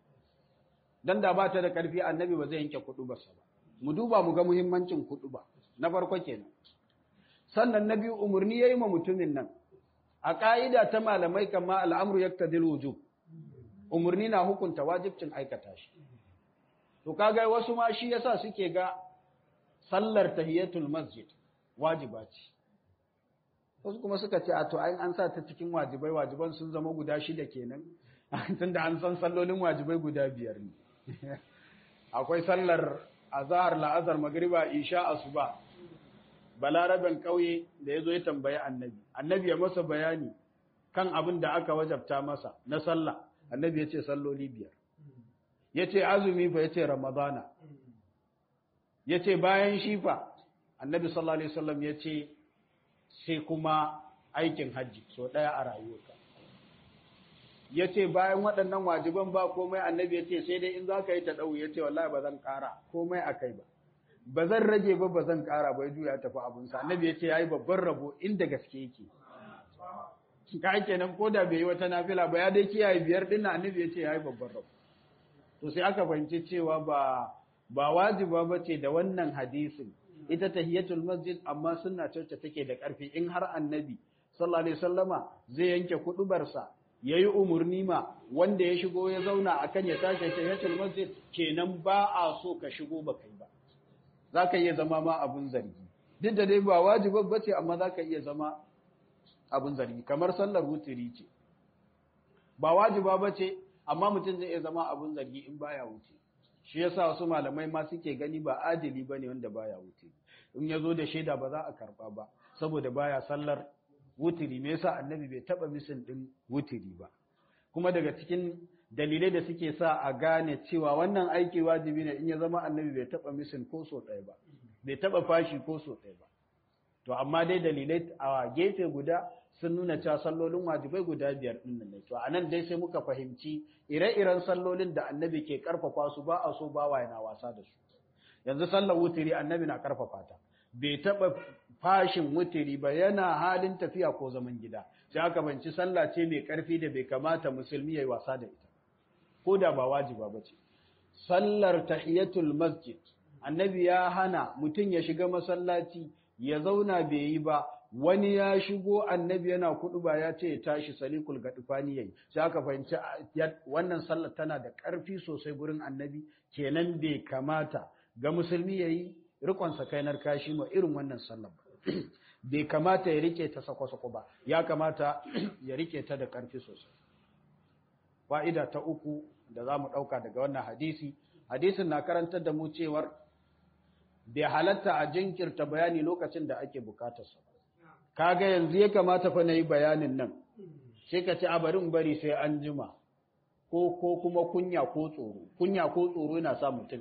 dan da ba ta da ƙarfi annabi ba zai yanke kuɗu ba mu duba mu ga muhimmancin kuɗu ba na farko kenan sannan na biyu umarni yayi ma mutumin nan a ƙa'ida ta malamai kama al'amru yaktadil wujub umarni na hukunta wajibcin aikata shi to kaga wasu ma shi yasa suke ga sallar tahiyatul masjid wajiba ce wasu kuma suka ce a to ai an sa ta cikin wajibai wajiban sun zama guda shida kenan tunda an san sallolin wajibai guda biyar ne akwai sallar azhar la'azar magriba isha asuba balaraben kauye da yazo ya tambayi annabi annabi ya masa bayani kan abin da aka wajabta masa na sallah annabi ya ce salloli biyar ya ce azumi fa ya ce ramadana ya ce bayan shifa annabi sallallahu alaihi wasallam ya ce sai kuma aikin hajji so ɗaya a rayuwarka ya ce bayan waɗannan wajiban ba komai annabi ya ce sai dai in za ka yi ta ɗau ya ce wallahi ba zan ƙara komai a kai ba ba zan rage ba ba zan ƙara ba ya juya tafi abinsa annabi ya ce ya yi babban rabo inda gaske yake ka kenan ko da bai yi wata nafila ba ya dai kiyaye biyar ɗin annabi ya ce ya yi babban rabo to sai aka fahimci cewa ba ba wajiba ba ce da wannan hadisin ita tahiyatul masjid amma sunna ce take da ƙarfi in har annabi sallallahu alaihi wasallama zai yanke kudubarsa yayi umurni ma wanda ya shigo ya zauna akan ya tashi tahiyatul masjid kenan ba a so ka shigo ba kai ba zaka iya zama ma abun zargi duk da dai ba wajiba bace amma zaka iya zama abun zargi kamar sallar wutiri ce ba wajiba bace amma mutum zai iya zama abun zargi in baya wuce shi yasa wasu malamai ma suke gani ba adili bane wanda baya wuce in yazo da shaida ba za a karba ba saboda baya sallar wutiri me yasa annabi bai taba misin din wutiri ba kuma daga cikin dalilai da suke sa a gane cewa wannan aiki wajibi ne in ya zama annabi bai taba misin ko so ɗaya ba bai taba fashi ko so ɗaya ba to amma dai dalilai a gefe guda sun nuna cewa sallolin wajibai guda biyar ɗin nan ne to anan dai sai muka fahimci ire-iren sallolin da annabi ke karfafa su ba a so ba wa yana wasa da su yanzu sallar wutiri annabi na karfafa ta bai taɓa fashin wutiri ba yana halin tafiya ko zaman gida sai aka banci sallah ce mai ƙarfi da bai kamata musulmi ya yi wasa da ita ko da ba wajiba ba ce sallar tahiyatul masjid annabi ya hana mutum ya shiga masallaci ya zauna bai yi ba wani ya shigo annabi yana kudu ba ya ce ya tashi salikul gadufani yayi sai aka fahimci wannan sallar tana da ƙarfi sosai gurin annabi kenan bai kamata ga musulmi yayi rikon sakainar kashi ma irin wannan sallar ba bai kamata ya rike ta sako-sako ba ya kamata ya rike ta da ƙarfi sosai fa'ida ta uku da za mu ɗauka daga wannan hadisi hadisin na karantar da mu cewar bai halatta a jinkirta bayani lokacin da ake bukatarsa kaga yanzu ya kamata fa na yi bayanin nan sai ka ci abarin bari sai an jima ko ko kuma kunya ko tsoro kunya ko tsoro yana sa mutum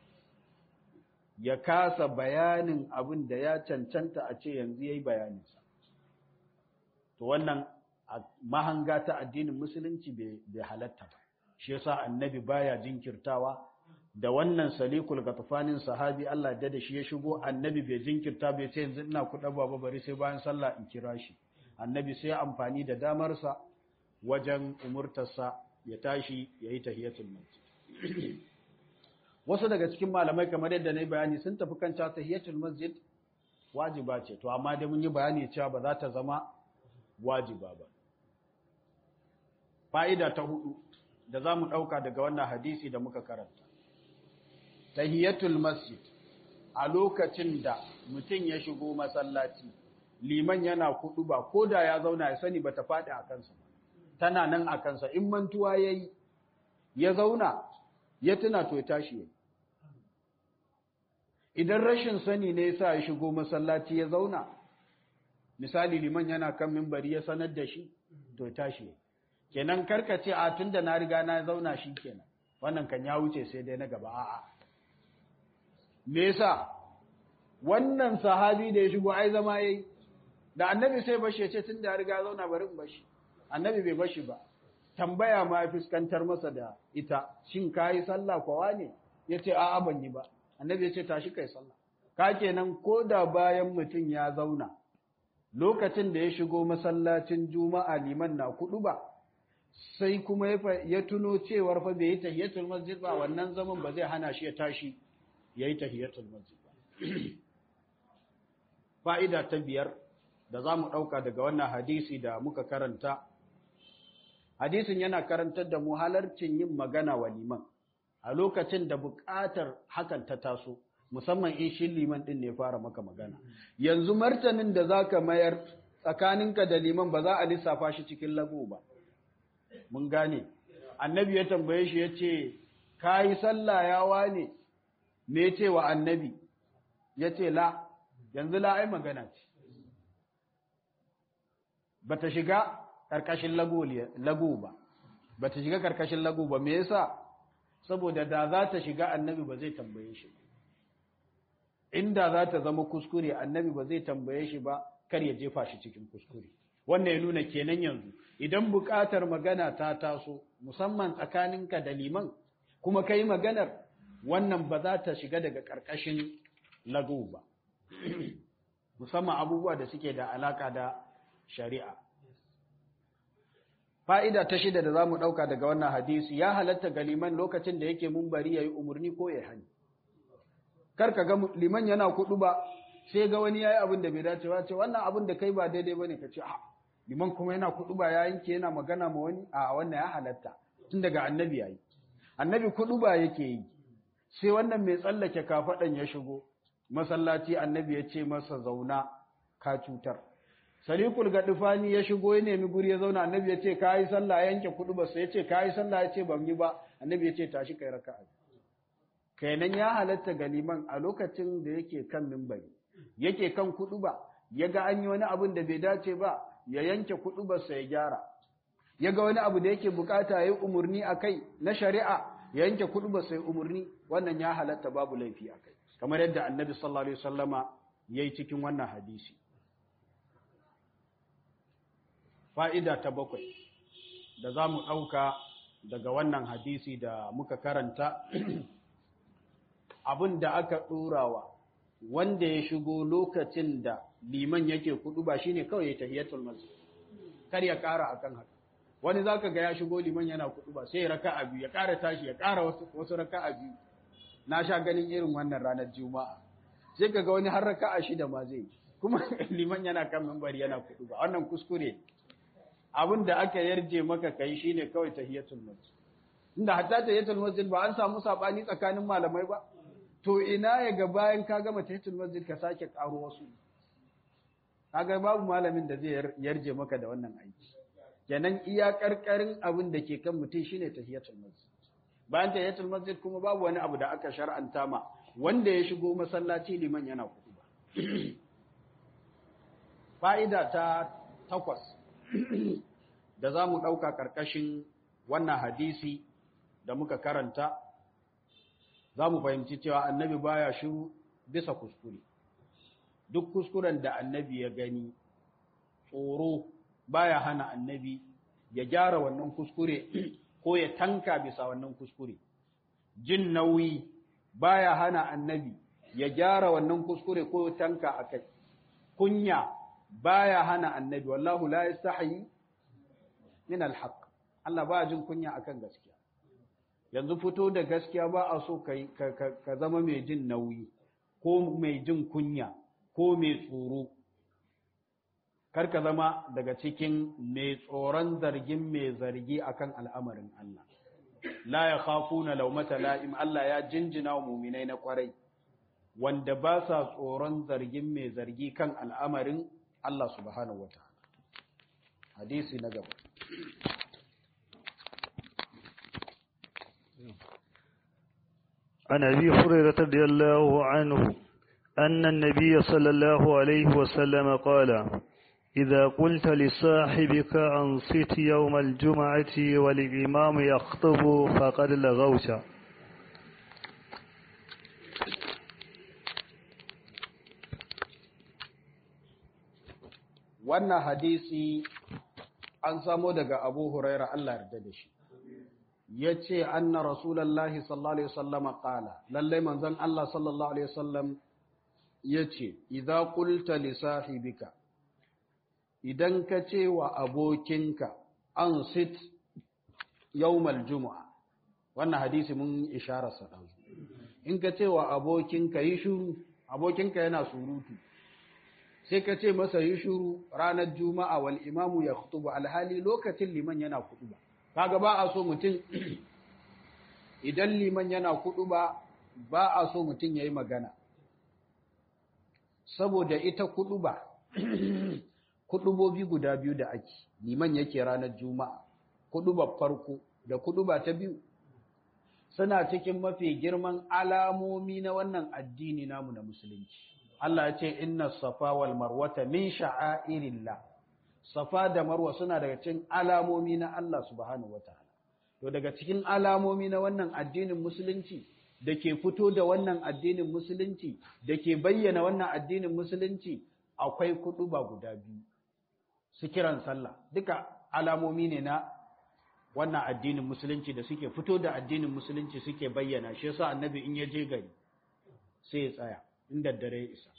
ya kasa bayanin abin da ya cancanta a ce yanzu ya yi bayaninsa to wannan mahanga ta addinin musulunci bai halatta ba shi yasa annabi baya jinkirtawa da wannan salikul gatafanin sahabi Allah da da shi ya shigo annabi bai jinkirta bai ce yanzu ina kuɗa baba bari sai bayan sallah in kira shi annabi sai amfani da damarsa wajen umurtarsa ya tashi ya yi tahiyatul masjid wasu daga cikin malamai kamar yadda na yi bayani sun tafi kan cewa tahiyatul masjid wajiba ce to amma dai mun yi bayani cewa ba za ta zama wajiba ba fa'ida ta hudu da za mu ɗauka daga wannan hadisi da muka karanta tahiyatul masjid a lokacin da mutum ya shigo masallaci liman yana kudu ba ko da ya zauna ya sani ba ta faɗi a kansa ba tana nan a kansa in mantuwa ya yi ya zauna ya tuna to ya tashi ya idan rashin sani ne ya sa ya shigo masallaci ya zauna misali liman yana kan mimbari ya sanar da shi to ya tashi ya kenan karkace a tun da na riga na zauna shi kenan wannan kan ya wuce sai dai na gaba a'a me yasa wannan sahabi da ya shigo ai zama yayi da annabi sai bashi ya ce tun da ya riga zauna bari in bashi annabi bai bashi ba tambaya ma fuskantar masa da ita shin kayi sallah kwawa ne yace a'a ban yi ba annabi ya ce tashi kai sallah ka kenan ko da bayan mutum ya zauna lokacin da ya shigo masallacin juma'a liman na kudu ba sai kuma ya tuno cewar fa bai yi tahiyatul masjid ba wannan zaman ba zai hana shi ya tashi yayi tahiyatul masjid ba fa'ida ta biyar da za mu ɗauka daga wannan hadisi da muka karanta hadisin yana karantar da mu halarcin yin magana wa liman a lokacin da buƙatar hakan ta taso musamman in shi liman ɗin ne fara maka magana yanzu martanin da za ka mayar tsakaninka da liman ba za a lissafa shi cikin lagu ba mun gane annabi ya tambaye shi ya ce ka yi sallah ya wane me ce wa annabi ya ce la yanzu la ai magana ce ba ta shiga ƙarƙashin lagu ba ba ta shiga ƙarƙashin lagu ba me yasa saboda da za ta shiga annabi ba zai tambaye shi inda za ta zama kuskure annabi ba zai tambaye shi ba kar ya jefa shi cikin kuskure wannan ya nuna kenan yanzu idan buƙatar magana ta taso musamman tsakaninka da liman kuma kai maganar wannan ba za ta shiga daga ƙarƙashin lagu ba musamman abubuwa da suke da alaka da shari'a fa'ida ta shida da za mu ɗauka daga wannan hadisi ya halatta ga liman lokacin da yake mumbari ya yi umarni ko ya hani karka ga liman yana kuɗu ba sai ga wani ya yi abin da bai dace ba ce wannan abin da kai ba daidai ba ne ka ce a liman kuma yana kuɗu ba ya yanke yana magana ma wani a wannan ya halatta tun daga annabi ya yi annabi kuɗu ba yake yi sai wannan mai tsallake kafaɗan ya shigo masallaci annabi ya ce masa zauna ka cutar salikul gadufani ya shigo ya nemi guri ya zauna annabi ya ce kayi sallah ya yanke kudu ba sai ya ce kayi sallah ya ce ban yi ba annabi ya ce tashi kai raka'a kenan ya halatta ga liman a lokacin da yake kan mimbari yake kan kudu ba ya ga an yi wani abin da bai dace ba ya yanke kudu ba sai ya gyara ya ga wani abu da yake bukata ya yi umarni a kai na shari'a ya yanke kudu ba sai umarni wannan ya halatta babu laifi a kai kamar yadda annabi sallallahu alaihi wasallama yayi cikin wannan hadisi fa'ida ta bakwai da za mu ɗauka daga wannan hadisi da muka karanta abin da aka ɗorawa wanda ya shigo lokacin da liman yake kudu ba shine kawai ya tahiyatul masjid kar ya kara akan haka wani zaka ga ya shigo liman yana kudu ba sai ya raka'a biyu ya kara tashi ya kara wasu wasu raka'a biyu na sha ganin irin wannan ranar juma'a sai kaga wani har raka'a shida ma zai kuma liman yana kan minbari yana kudu ba wannan kuskure abin da aka yarje maka kai shine kawai tahiyatul masjid inda hatta tahiyatul masjid ba an samu sabani tsakanin malamai ba to ina ya ga bayan ka gama tahiyatul masjid ka sake karo wasu kaga babu malamin da zai yarje maka da wannan aiki kenan iya karkarin abin da ke kan mutum shine tahiyatul masjid bayan tahiyatul masjid kuma babu wani abu da aka shar'anta ma wanda ya shigo masallaci liman yana kudu ba fa'ida ta takwas da za mu ɗauka ƙarƙashin wannan hadisi da muka karanta za mu fahimci cewa annabi baya shiru bisa kuskure duk kuskuren da annabi ya gani tsoro baya hana annabi ya gyara wannan kuskure ko ya tanka bisa wannan kuskure jin nauyi baya hana annabi ya gyara wannan kuskure ko ya tanka akai kunya baya hana annabi wallahu la yastahi min alhaq Allah ba jin kunya akan gaskiya yanzu fito da gaskiya ba a so kai ka zama mai jin nauyi ko mai jin kunya ko mai tsoro kar ka zama daga cikin mai tsoron zargin mai zargi akan al'amarin Allah la yakhafuna lawmata la'im Allah ya jinjina wa mu'minai na kwarai wanda ba sa tsoron zargin mai zargi kan al'amarin Allah subhanahu wa ta'ala. Hadisi na gaba. عن أبي هريرة رضي الله عنه أن النبي صلى الله عليه وسلم قال إذا قلت لصاحبك أنصت يوم الجمعة والإمام يخطب فقد لغوت wannan hadisi an samo daga abu huraira Allah yarda da shi ya ce anna rasulallahi sallallahu alaihi wasallam qala lallai manzon Allah sallallahu alaihi wasallam ya ce idza qulta li sahibika idan ka ce wa abokinka an sit yawmal jumu'a wannan hadisi mun isharar sa in ka ce wa abokinka yi shuru abokinka yana surutu sai ka ce masa yi shuru ranar juma'a wal imamu ya khutuba alhali lokacin liman yana kutuba kaga ba a so mutum idan liman yana kutuba ba a so mutum yayi magana saboda ita kutuba kutubobi guda biyu da ake liman yake ranar juma'a kutuba farko da kutuba ta biyu suna cikin mafi girman alamomi na wannan addini namu na musulunci Allah ya ce inna safa wal marwata min sha'airillah safa da marwa suna daga cikin alamomi na Allah subhanahu wataala to daga cikin alamomi na wannan addinin musulunci da ke fito da wannan addinin musulunci da ke bayyana wannan addinin musulunci akwai kuɗuba guda biyu su kiran sallah duka alamomi ne na wannan addinin musulunci da suke fito da addinin musulunci suke bayyana shi yasa annabi in ya je gari sai ya tsaya inda dare isa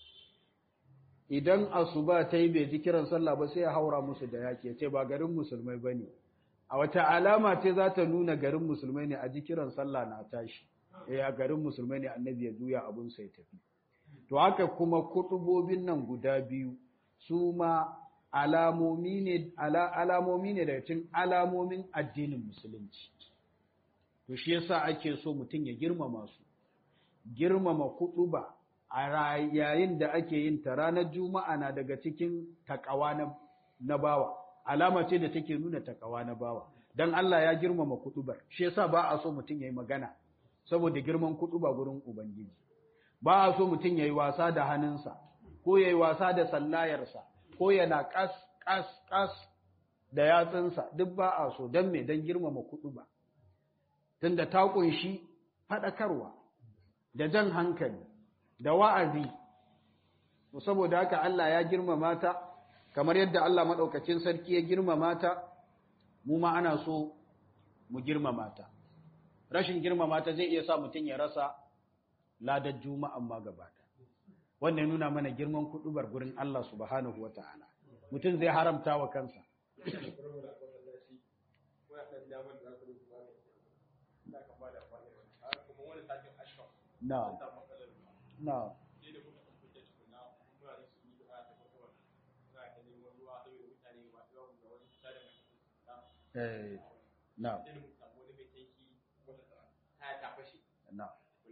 idan asuba ta yi bai ji kiran sallah ba sai ya haura musu da yaki ya ce ba garin musulmai ba ne a wata alama ce za ta nuna garin musulmai ne a ji kiran sallah na tashi eh a garin musulmai ne annabi ya juya abun sai tafi to haka kuma kutubobin nan guda biyu su ma alamomi ne alamomi ne daga cikin alamomin addinin musulunci to shi yasa ake so mutum ya girmama su girmama kutuba a yayin da ake yin ta ranar juma'a na daga cikin takawa na bawa alama ce da take nuna takawa na bawa dan Allah ya girmama kutubar shi yasa ba a so mutum yayi magana saboda girman kutuba gurin ubangiji ba a so mutum yayi wasa da hannunsa ko yayi wasa da sallayarsa ko yana kas kas kas da yatsunsa duk ba a so dan me dan girmama kutuba tunda ta kunshi fadakarwa da jan hankali da wa'azi, saboda haka Allah ya girmama ta, kamar yadda Allah maɗaukacin sarki ya girmama ta, mu ma ana so mu girmama ta. Rashin girmama ta zai iya sa mutum ya rasa ladar juma'an ma gaba wannan nuna mana girman kudubar gurin Allah subhanahu wata'ala mutum zai haramta wa kansa na na eh na na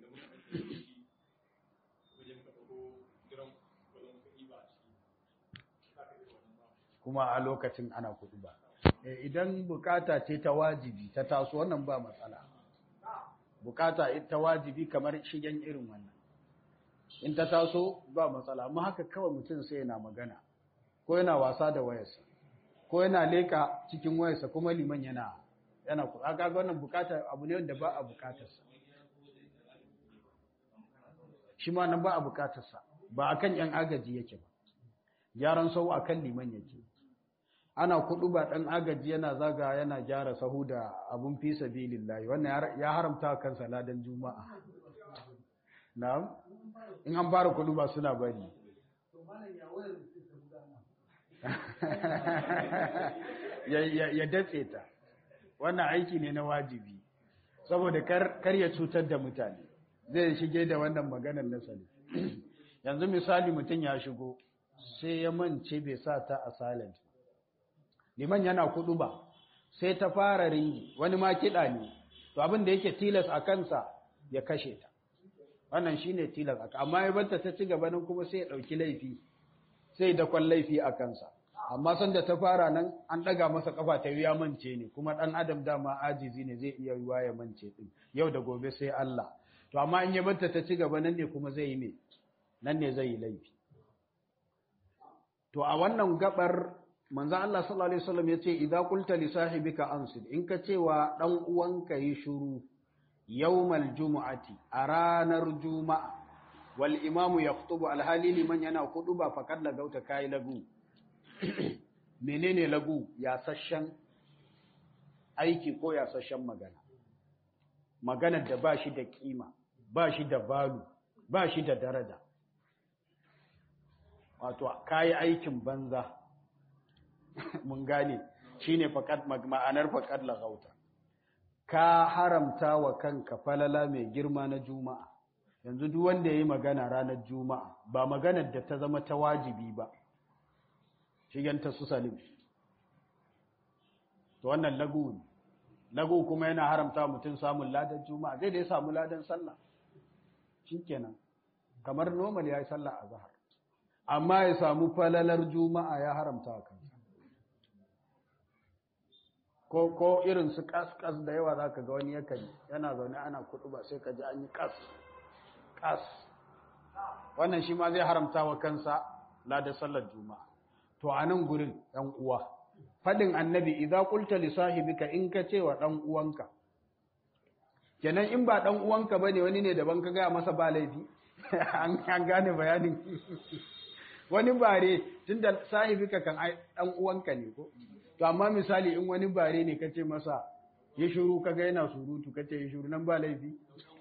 kuma a lokacin ana kuɗi ba idan bukata ce ta wajibi ta taso wannan ba matsala bukata ta wajibi kamar shigen irin wannan in ta taso ba matsala amma haka kawai mutum sai yana magana ko yana wasa da wayarsa ko yana leka cikin wayarsa kuma liman yana yana kuɗa ga wannan bukata abu ne wanda ba a bukatarsa shi ma nan ba a bukatarsa ba akan yan agaji yake ba gyaran sau akan liman yake ana kudu ba dan agaji yana zaga yana gyara sahu da abun fi sabilillahi wannan ya haramta kansa ladan juma'a na'am in an fara kudu ba suna bari ya datse ta wannan aiki ne na wajibi saboda kar ya cutar da mutane zai shige da wannan maganar nasali yanzu misali mutum ya shigo sai ya mance bai sa ta a silent liman yana kudu ba sai ta fara ringi wani ma kiɗa ne to abin da yake tilas a kansa ya kashe ta wannan shine tilas aka amma ya barta ta ci gaba nan kuma sai ya ɗauki laifi sai da kwan laifi a kansa amma sanda ta fara nan an ɗaga masa kafa ta ya mance ne kuma ɗan adam dama ajizi ne zai iya yiwa ya mance ɗin yau da gobe sai Allah to amma in ya barta ta ci gaba nan ne kuma zai yi me nan ne zai yi laifi to a wannan gabar manzo Allah sallallahu alaihi wasallam yace idza qulta li sahibika ansid in ka cewa dan uwanka yi shiru yawmal jumu'ati a ranar juma'a wal imamu yakhutubu alhali liman yana kuduba faqad lagauta kai lagu menene lagu ya sashen aiki ko ya sashen magana maganar da ba shi da kima ba shi da balu ba shi da daraja wato kayi aikin banza mun gane shine faqad ma'anar faqad laghauta ka haramta wa kanka falala mai girma na juma'a yanzu duk wanda yayi magana ranar juma'a ba maganar da ta zama ta wajibi ba shiganta su salim to wannan lagu ne lagu kuma yana haramta mutum samun ladan juma'a zai da ya samu ladan sallah shikenan kamar normal yayi sallah a zahar amma ya samu falalar juma'a ya haramta a kansa ko ko irin su kas-kas da yawa za ka ga wani yakan yana zaune ana kudu ba sai ka ji an yi kas kas wannan shi ma zai haramta wa kansa ladar sallar juma'a to a nan gurin ɗan uwa faɗin annabi idza qulta li sahibika in ka ce wa ɗan uwanka kenan in ba ɗan uwanka bane wani ne daban ka gaya masa ba laifi an gane bayanin wani bare tunda sahibika kan ɗan uwanka ne ko to amma misali in wani bare ne kace masa ya shiru kaga yana surutu kace ya shiru nan ba laifi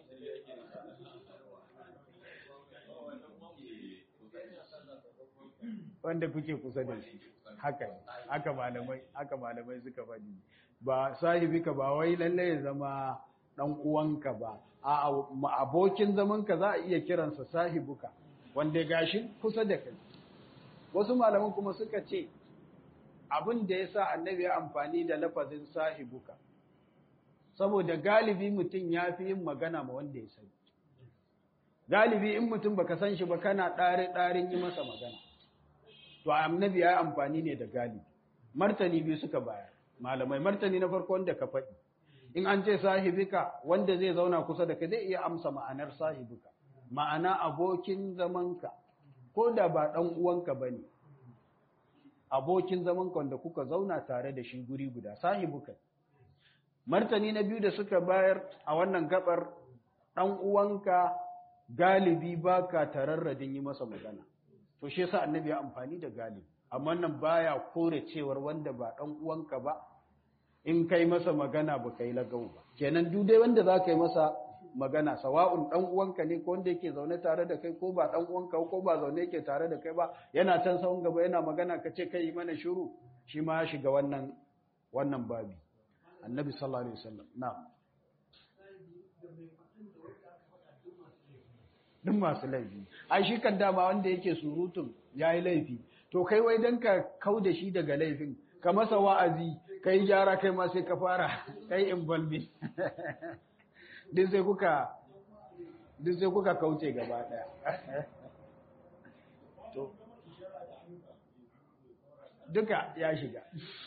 wanda kuke kusa da shi haka ne haka malamai haka malamai suka faɗi ba sahibika ba wai lalle ya zama dan uwanka ba a abokin zamanka za a iya kiransa sahibuka wanda gashi kusa da kai wasu malaman kuma suka ce abin da ya sa annabi ya amfani da lafazin sahibuka saboda galibi mutum ya fi yin magana ma wanda ya sani galibi in mutum baka san shi ba kana ɗare ɗarin yi masa magana to annabi ya amfani ne da galibi martani biyu suka bayar malamai martani na farko wanda ka faɗi in an ce sahibika wanda zai zauna kusa da kai zai iya amsa ma'anar sahibika ma'ana abokin zamanka ko da ba ɗan uwanka ba ne abokin zamanka wanda kuka zauna tare da shi guri guda sahibuka martani na biyu da suka bayar a wannan gabar ɗan uwanka galibi baka tararradin yi masa magana to shi yasa annabi ya amfani da galibi amma nan baya kore cewar wanda ba ɗan uwanka ba in kai masa magana ba kai lagau ba kenan duk dai wanda za ka yi masa magana sawa'un dan uwanka ne ko wanda yake zaune tare da kai ko ba dan uwanka ko ba zaune yake tare da kai ba yana can sahun gaba yana magana ka ce kai mana shiru shi ma ya shiga wannan wannan babi annabi sallallahu alaihi wasallam na'am duk masu laifi ai shi kan dama wanda yake surutun yayi laifi to kai wai dan ka kau da shi daga laifin ka masa wa'azi kai gyara kai ma sai ka fara kai involving duk sai kuka duk sai kuka kauce gaba daya to duka ya shiga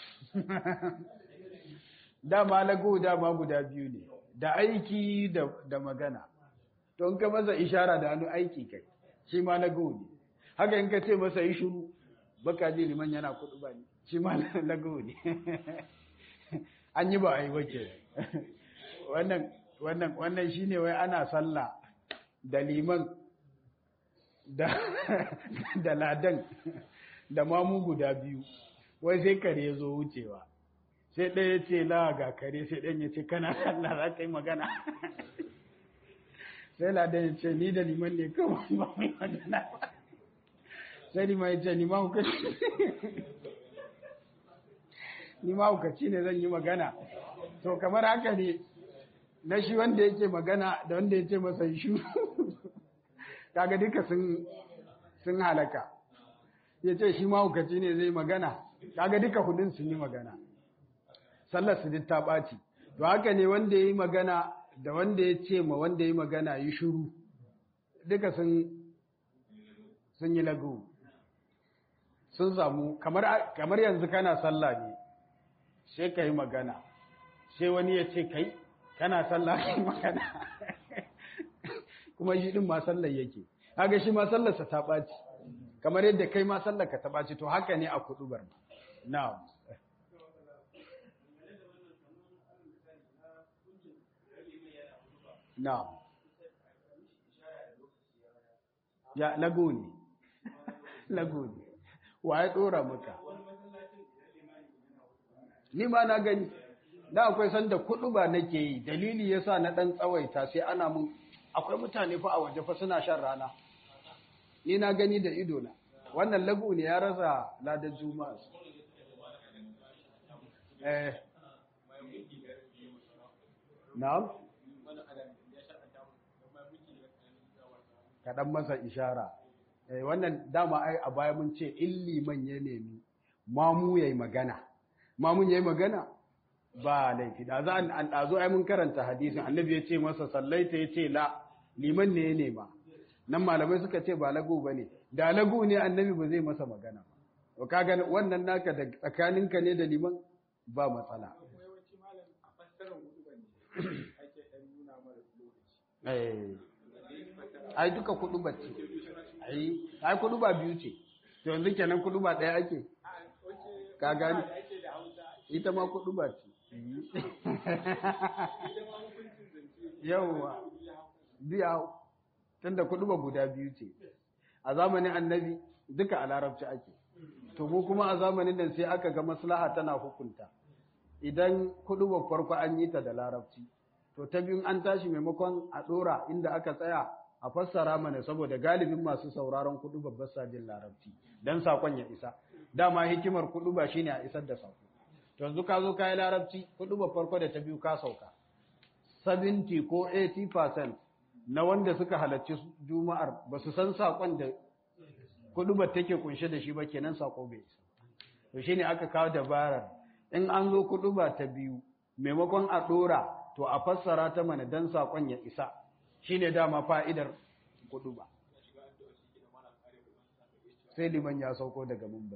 dama lagu dama guda biyu ne da aiki da, da magana to in ka masa ishara da hannu aiki kai shi ma lagu ne haka in ka ce masa yi shuru baka ji liman yana kudu ba ne shi ma lagu ne an yi ba a yi wace wannan wannan wannan shine wai ana sallah da liman da da ladan da mamu guda biyu wai sai kare ya zo wucewa sai ɗaya ce la ga kare sai ɗan ya ce kana sallah za ka yi magana sai ladan ya ce ni da liman ne kawai ba mai magana sai liman ya ce ni ma hukaci ni ma hukaci ne zan yi magana to kamar haka ne na shi wanda yake magana da wanda ya ce masa shu kaga duka sun sun halaka ya ce shi mahaukaci ne zai magana kaga duka hudun sun yi magana sallar su duk ta ɓaci to haka ne wanda ya yi magana da wanda ya ce ma wanda ya yi magana yi shuru duka sun sun yi lagu sun samu kamar kamar yanzu kana sallah ne sai ka yi magana sai wani ya ce kai kana sallah kai magana kuma shi din ma sallar yake kaga shi ma sallarsa ta ɓaci kamar yadda kai ma sallar ka ta ɓaci to haka ne a kudubar ma na'am na'am ya lago ne lago ne wa ya dora maka ni ma na gani da akwai sanda kudu ba nake yi dalili yasa na dan tsawaita sai ana mun akwai mutane fa a waje fa suna shan rana ni na gani da ido na wannan lagu ne ya rasa ladan juma'a eh na'am kaɗan masa ishara eh wannan dama ai a baya mun ce in liman ya nemi mamu yayi magana mamun yayi magana ba laifi da za an ɗazo ai mun karanta hadisin annabi ya ce masa sallaita ya ce la liman ne ya nema nan malamai suka ce ba lagu ba ne da lagu ne annabi ba zai masa magana ba kaga wannan naka da tsakaninka ne da liman ba matsala ai duka kudu ba ce ai ai kudu ba biyu ce to yanzu kenan kudu ba ɗaya ake ka gani ita ma kudu ba ce yawwa biya tunda kudu ba guda biyu ce a zamanin annabi duka a larabci ake to mu kuma a zamanin nan sai aka ga maslaha tana hukunta idan kudu ba farko an yi ta da larabci to ta biyun an tashi maimakon a dora inda aka tsaya a fassara mana saboda galibin masu sauraron kudu babbar sajin larabci dan sakon ya isa dama hikimar kudu ba shine a isar da sako to yanzu ka zo ka yi larabci kudu ba farko da ta biyu ka sauka 70 ko 80% na wanda suka halarci juma'ar ba su san sakon da kudu ba take kunshe da shi ba kenan sako bai isa to shine aka kawo dabarar in an zo kudu ba ta biyu maimakon a dora to a fassara ta mana dan sakon ya isa shine dama fa'idar kudu ba sai liman ya sauko daga mumbai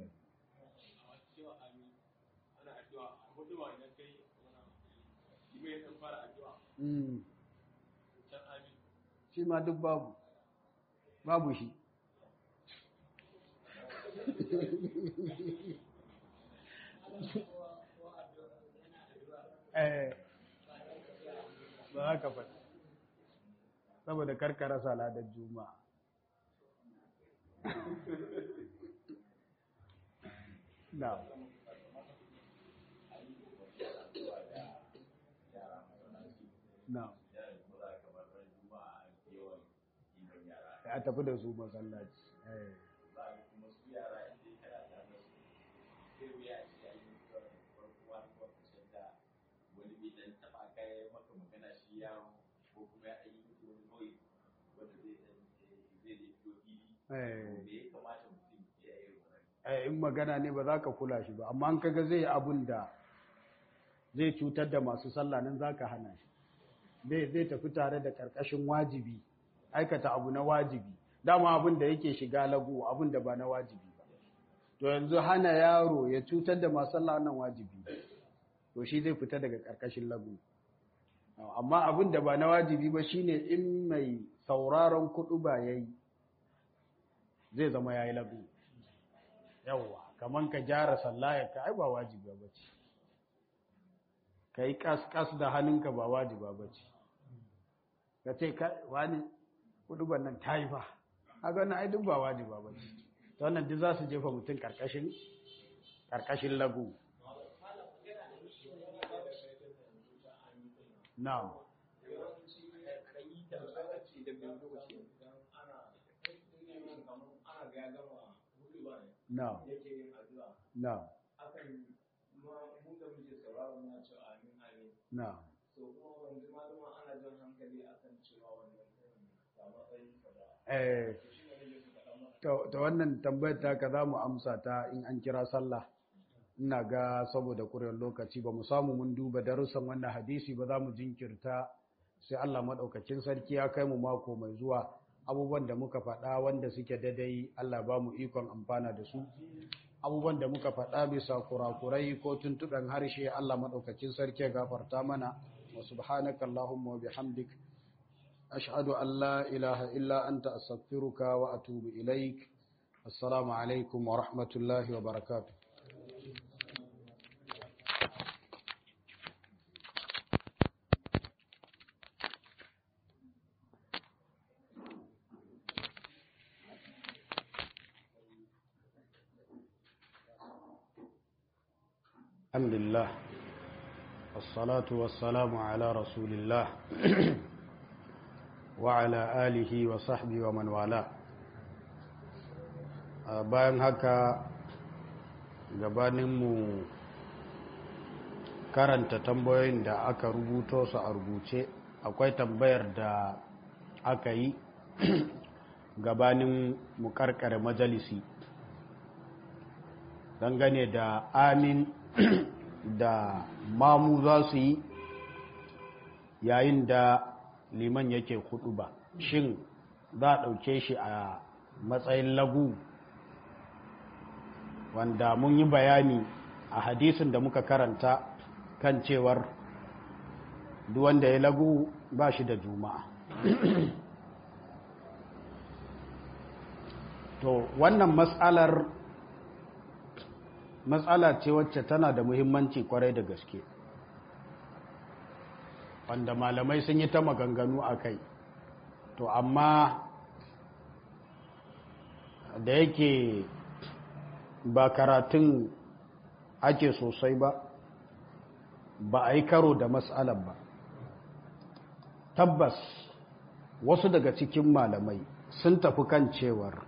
shi ma duk babu babu shi eh ba haka faɗi saboda karkara saladar juma'a na na a tafi da su masallaci za a kuma su yara inda ya kana tare da su sai wuya a ce ayi mutuwa da farko wani lokacin da wani bai dan taba kai maka magana shi yaro ko kuma ya yi mutu wani nauyi wanda zai dan zai zai fito fili Eh. me ya kamata mutum ya yi wannan Eh, in magana ne ba za ka kula shi ba amma an kaga zai yi abun da zai cutar da masu sallah nan za ka hana shi zai zai tafi tare da karkashin wajibi aikata abu na wajibi dama abun da yake shiga lagu abun da ba na wajibi ba to yanzu hana yaro ya cutar da masu sallah nan wajibi to shi zai fita daga karkashin lagu amma abun da ba na wajibi ba shine in mai sauraron kuɗu ba yayi zai zama yayi lagu yawwa kaman ka gyara sallayar ka ai ba wajiba bace kai kas kas da hannunka ba wajiba bace ka ce ka wani kuduban nan tayi fa kaga wannan ai duk ba wajiba bace to wannan duk za su jefa mutum karkashin karkashin lagu na'am na'am na'am na'am eh to to wannan tambayar ta ka za mu amsa ta in an kira sallah ina ga saboda kurewar lokaci ba mu samu mun duba darussan wannan hadisi ba za mu jinkirta sai Allah maɗaukakin sarki ya kai mu mako mai zuwa abubuwan da muka faɗa wanda suke daidai Allah ba mu ikon amfana da su abubuwan da muka faɗa bisa kurakurai ko tuntuɓen harshe Allah maɗaukakin sarki ya gafarta mana wa subhanaka Allahumma wa bihamdik ashhadu an la ilaha illa anta astaghfiruka wa atubu ilaik assalamu alaikum wa rahmatullahi wa barakatuh الحمد لله والصلاة والسلام على رسول الله وعلى آله وصحبه ومن والاه bayan haka gabaninmu karanta tambayoyin da aka rubuto su a rubuce akwai tambayar da aka yi gabanin mu karkare majalisi dangane da amin da mamu za su yi yayin da liman yake hudu ba shin za a ɗauke shi a matsayin lagu wanda mun yi bayani a hadisin da muka karanta kan cewar wanda ya lagu ba shi da juma'a to wannan matsalar matsala ce wacce tana da muhimmanci kwarai da gaske wanda malamai sun yi ta maganganu a kai to amma da yake ba karatun ake sosai ba ba a yi karo da matsalar ba tabbas wasu daga cikin malamai sun tafi kan cewar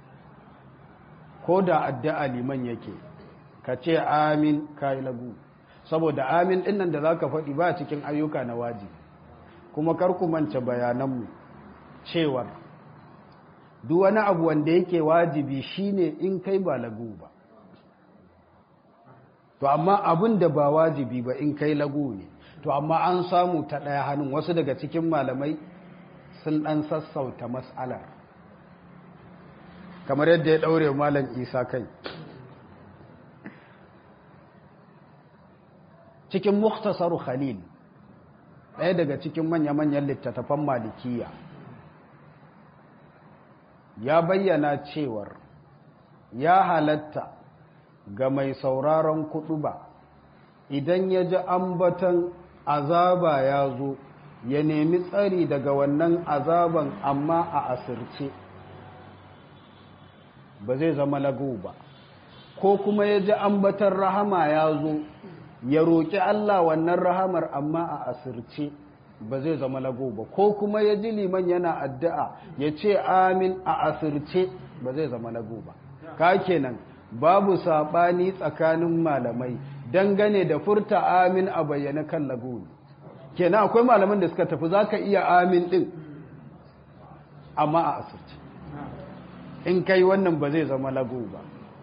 ko da addu'a liman yake ka ce amin ka yi lagu saboda amin dinnan da za ka faɗi ba cikin ayyuka na waji kuma karku mance bayananmu cewar duk wani abu wanda yake wajibi shine in kai ba lagu ba to amma abin da ba wajibi ba in kai lagu ne to amma an samu ta ɗaya hannun wasu daga cikin malamai sun ɗan sassauta mas'alar kamar yadda ya ɗaure malam isa kai cikin muktasaru khalil ɗaya daga cikin manya-manyan littattafan malikiya ya bayyana cewar ya halatta ga mai sauraron kuɗu ba idan ya ji ambatan azaba ya zo ya nemi tsari daga wannan azaban amma a asirce ba zai zama lagu ba ko kuma ya ji ambatan rahama ya zo ya roƙi Allah wannan rahamar amma a asirce ba zai zama lago ba ko kuma ya ji liman yana addu'a ya ce amin a asirce ba zai zama lago ba ka kenan babu saɓani tsakanin malamai dangane da furta amin a bayyana kan lago ne kenan akwai malaman da suka tafi za ka iya amin ɗin amma a asirce in kai wannan ba zai zama lago ba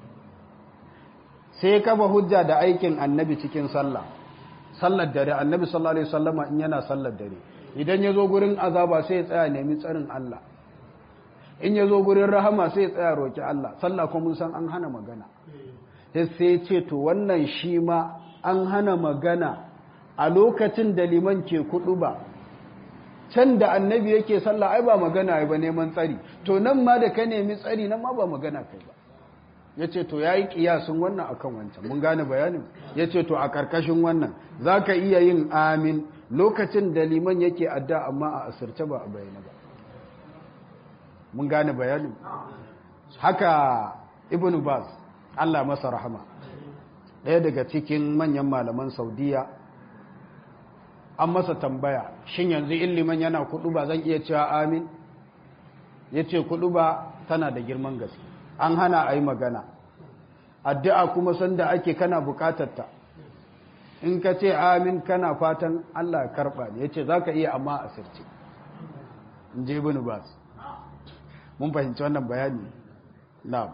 sai kafa hujja da aikin annabi cikin sallah sallar dare annabi sallallahu alaihi wasallama in yana sallar dare idan ya zo gurin azaba sai ya tsaya nemi tsarin Allah in ya zo gurin rahama sai ya tsaya roki Allah sallah kuma mun san an hana magana sai sai ce to wannan shi ma an hana magana a lokacin da liman ke kudu ba can da annabi yake sallah ai ba magana ba neman tsari to nan ma da ka nemi tsari nan ma ba magana kai ba ya ce to ya yi ƙiyasun wannan a kan wancan mun gane bayanin ya ce to a ƙarƙashin wannan za ka iya yin amin lokacin da liman yake adda amma a asirce ba a bayyana ba mun gane bayanin haka ibn baz allah masa rahama ɗaya daga cikin manyan malaman saudiya an masa tambaya shin yanzu in liman yana kuɗu ba zan iya cewa amin ya ce kuɗu ba tana da girman gaske an hana a yi magana addu'a kuma sanda ake kana bukatarta in ka ce amin kana fatan Allah karɓa ne ya ce za ka iya amma a sirce in je ibn bas mun fahimci wannan bayani na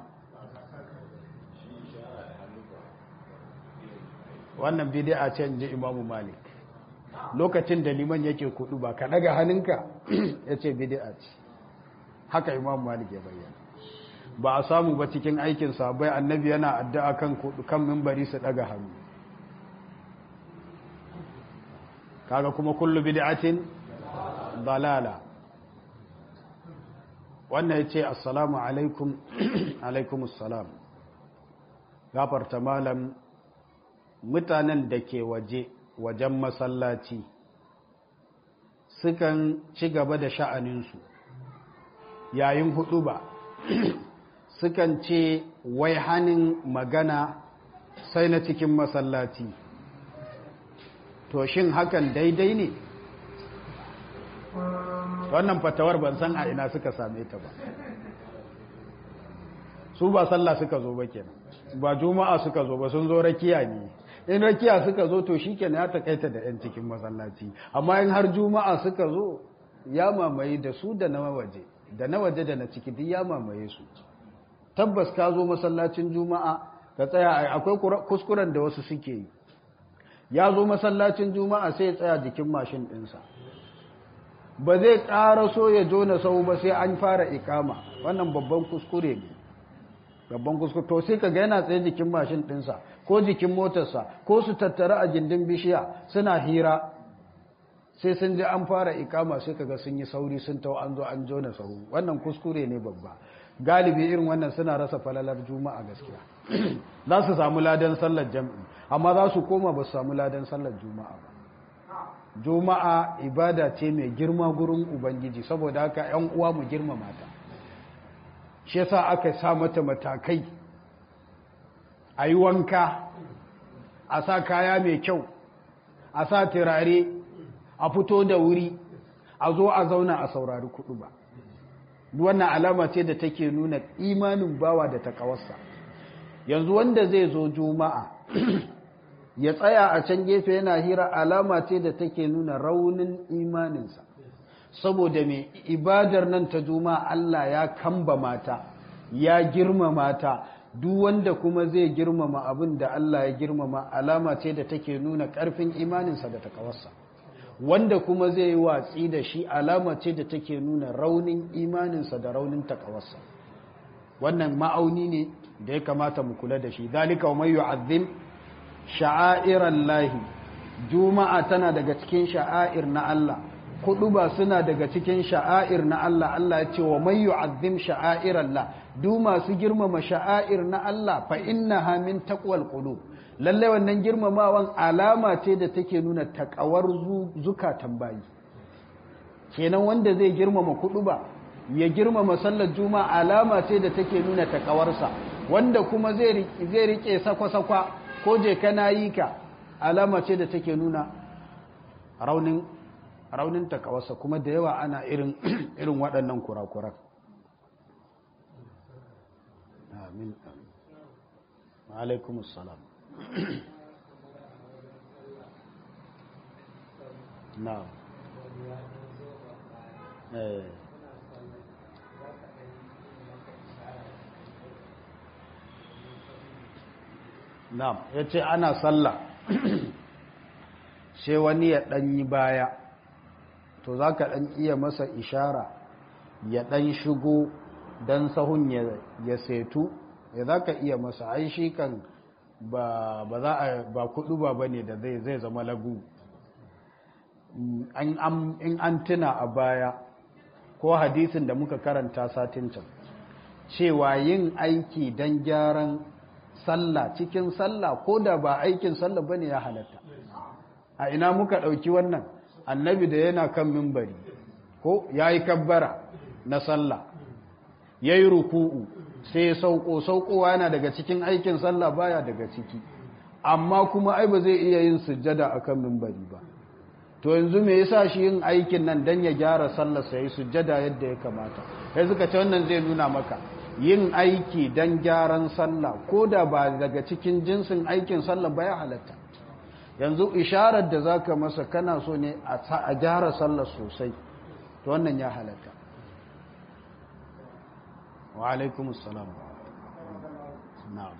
wannan bidi'a ce in je imamu malik lokacin da liman yake kudu ba ka daga hannunka ya ce bidi'a ce haka imamu malik ya bayyana ba a samu ba cikin aikin sabai annabi yana addu'a kan kan mimbari su daga hannu kaga kuma kullu bid'atin dalala wannan yace assalamu alaikum alaikum assalam gafarta malam mutanen da ke waje wajen masallaci sukan ci gaba da sha'aninsu yayin hudu ba sukan ce wai hannun magana sai na cikin masallaci to shin hakan daidai ne wannan fatawar ban san a ina suka same ta ba su ba sallah suka zo ba kenan ba juma'a suka zo ba sun zo rakiya ne in rakiya suka zo to shi kenan ya takaita da 'yan cikin masallaci amma in har juma'a suka zo ya mamaye da su da na waje da na waje da na ciki duk ya mamaye su tabbas ka zo masallacin juma'a ka tsaya akwai kuskuren da wasu suke yi ya zo masallacin juma'a sai ya tsaya jikin mashin ɗinsa ba zai ƙara so ya jona sau ba sai an fara ikama wannan babban kuskure ne babban kuskure to sai ka ga yana tsaye jikin mashin ɗinsa ko jikin motarsa ko su tattara a gindin bishiya suna hira sai sun ji an fara ikama sai kaga sun yi sauri sun tau an zo an jona sahu wannan kuskure ne babba galibi irin wannan suna rasa falalar juma'a gaskiya za su samu ladan sallar jam'i amma za su koma ba su samu ladan sallar juma'a ba juma'a ibada ce mai girma gurin ubangiji saboda haka yan uwa mu girmama ta shi yasa aka sa mata matakai a yi wanka a sa kaya mai kyau a sa turare a fito da wuri a zo a zauna a saurari kudu ba wannan alama ce da take nuna imanin bawa da takawarsa yanzu wanda zai zo juma'a ya tsaya a can gefe yana hira alama ce da take nuna raunin imaninsa saboda mai ibadar nan ta juma'a Allah ya kamba mata ya girmama ta duk wanda kuma zai girmama abin da Allah ya girmama alama ce da take nuna ƙarfin imaninsa da takawarsa wanda kuma zai yi watsi da shi alama ce da take nuna raunin imaninsa da raunin takawarsa wannan ma'auni ne da ya kamata mu kula da shi dalika wa mayu azim sha'airan lahi juma'a tana daga cikin sha'air na Allah kudu ba suna daga cikin sha'air na Allah Allah ya ce wa mayu azim sha'airan la du masu girmama sha'air na Allah fa innaha min taqwal qulub lallai wannan girmamawan alama ce da take nuna takawar zukatan bayi kenan wanda zai girmama kudu ba ya girmama sallar juma alama ce da take nuna takawarsa wanda kuma zai rike sakwa-sakwa ko je kana yi ka alama ce da take nuna raunin raunin takawarsa kuma da yawa ana irin irin waɗannan kurakuran amin alaikum assalam na'am eh na'am yace ana sallah sai wani ya ɗanyi baya to za ka ɗan iya masa ishara ya ɗan shigo don sahun ya setu ya za ka iya masa ai shi kan ba za a ba kudu ba bane da zai zai zama lagu in an tuna a baya ko hadisin da muka karanta satin can cewa yin aiki don gyaran sallah cikin sallah ko da ba aikin sallah bane ya halatta a ina muka ɗauki wannan annabi da yana kan mimbari ko ya yi kabbara na sallah ya yi ruku'u sai sauko saukowa yana daga cikin aikin sallah baya daga ciki amma kuma ai ba zai iya yin sujjada a kan mimbari ba to yanzu me yasa shi yin aikin nan dan ya gyara sallar sa yi sujjada yadda ya kamata sai suka ce wannan zai nuna maka yin aiki dan gyaran sallah ko da ba daga cikin jinsin aikin sallah ba ya halatta yanzu isharar da zaka masa kana so ne a gyara sallar sosai to wannan ya halatta wa alaikum assalam na'am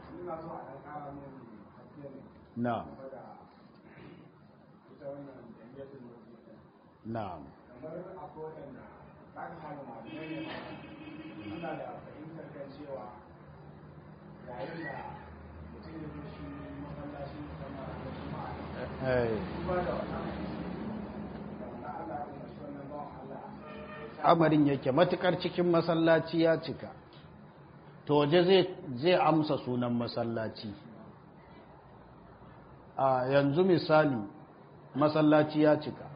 na'am na'am kamar akwai waɗanda za ka samu masu manyan suna da fahimtar kan cewa yayin da mutum ya zo shi masallaci musamman a juma'a eh duba da wannan da wanda Allah ya umarci wannan bawan Allah amarin yake matukar cikin masallaci ya cika to waje zai zai amsa sunan masallaci a yanzu misali masallaci ya cika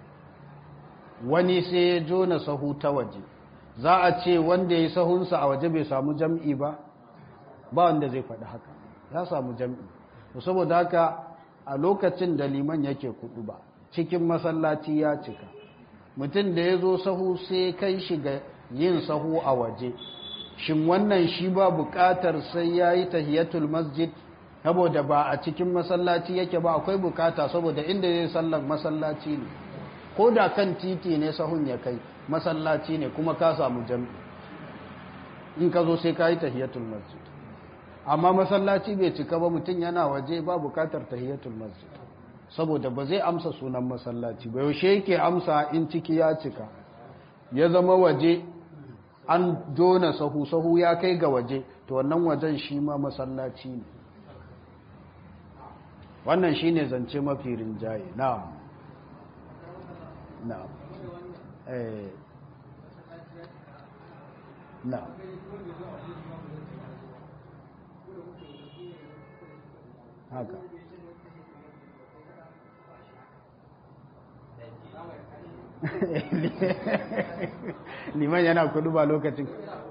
wani sai ya jona sahu ta waje za a ce wanda ya yi sahunsa a waje bai samu jam'i ba ba wanda zai faɗi haka ya samu jam'i to saboda haka a lokacin da liman yake kudu ba cikin masallaci ya cika mutum da ya zo sahu sai kai shi ga yin sahu a waje shin wannan shi ba buƙatar sai ya yi tahiyatul masjid saboda ba a cikin masallaci yake ba akwai bukata saboda inda zai sallar masallaci ne ko da kan titi ne sahun ya kai masallaci ne kuma ka samu jam'i in ka zo sai ka yi tahiyatul masjid amma masallaci bai cika ba mutum yana waje ba bukatar tahiyatul masjid saboda ba zai amsa sunan masallaci ba yaushe yake amsa in ciki ya cika ya zama waje an dona sahu sahu ya kai ga waje to wannan wajen shi ma masallaci ne wannan shine zance mafi rinjaye na'am na'am eh na'am haka liman yana kudu ba lokacin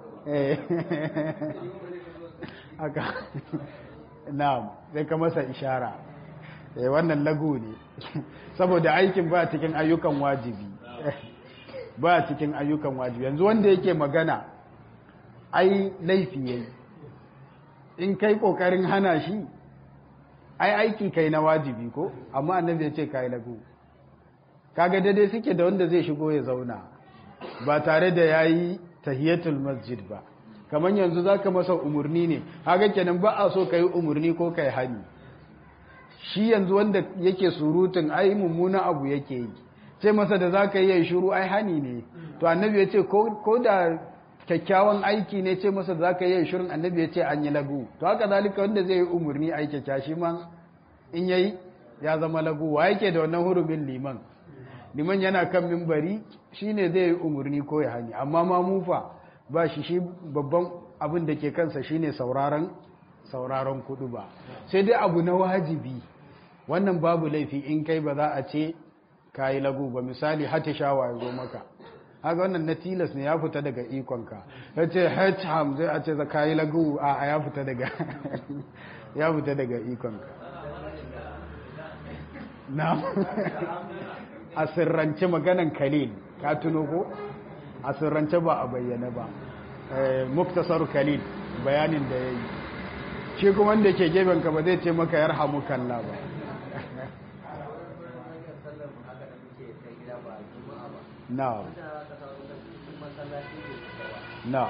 haka na'am sai ka masa ishara wannan lagu ne saboda aikin ba cikin ayyukan wajibi ba cikin ayyukan wajibi yanzu wanda yake magana ai laifi yayi in kai kokarin hana shi ai aiki kai na wajibi ko amma annabi ya ce kai lagu kaga daidai suke da wanda zai shigo ya zauna ba tare da yayi tahiyatul masjid ba kamar yanzu zaka masa umurni ne kaga kenan ba a so kai umurni ko kai hani shi yanzu wanda yake surutun ai mummuna abu yake yi ce masa da zaka yi shiru ai hani ne to annabi ya ce ko da kyakkyawan aiki ne ce masa da zaka yi shirin annabi ya ce an yi lagu to haka zalika wanda zai yi umurni ai kyakkya shi ma in yayi ya zama lagu wa yake da wannan hurumin liman liman yana kan mimbari shine zai yi umurni ko ya hani amma ma mufa ba shi shi babban abin da ke kansa shine sauraron sauraron kudu ba sai dai abu na wajibi wannan babu laifi in kai ba za a ce kayi lagu ba misali hata shawa ya zo maka haka wannan na tilas ne ya fita daga ikonka ya ce hacham zai a ce za kayi lagu a ya fita daga ya fita daga ikonka na a sirrance maganan kalil ka tuno ko a sirrance ba a bayyana ba muktasar kalil bayanin da ya yi shi kuma wanda ke gefen ka ba zai ce maka yarhamu kalla ba na na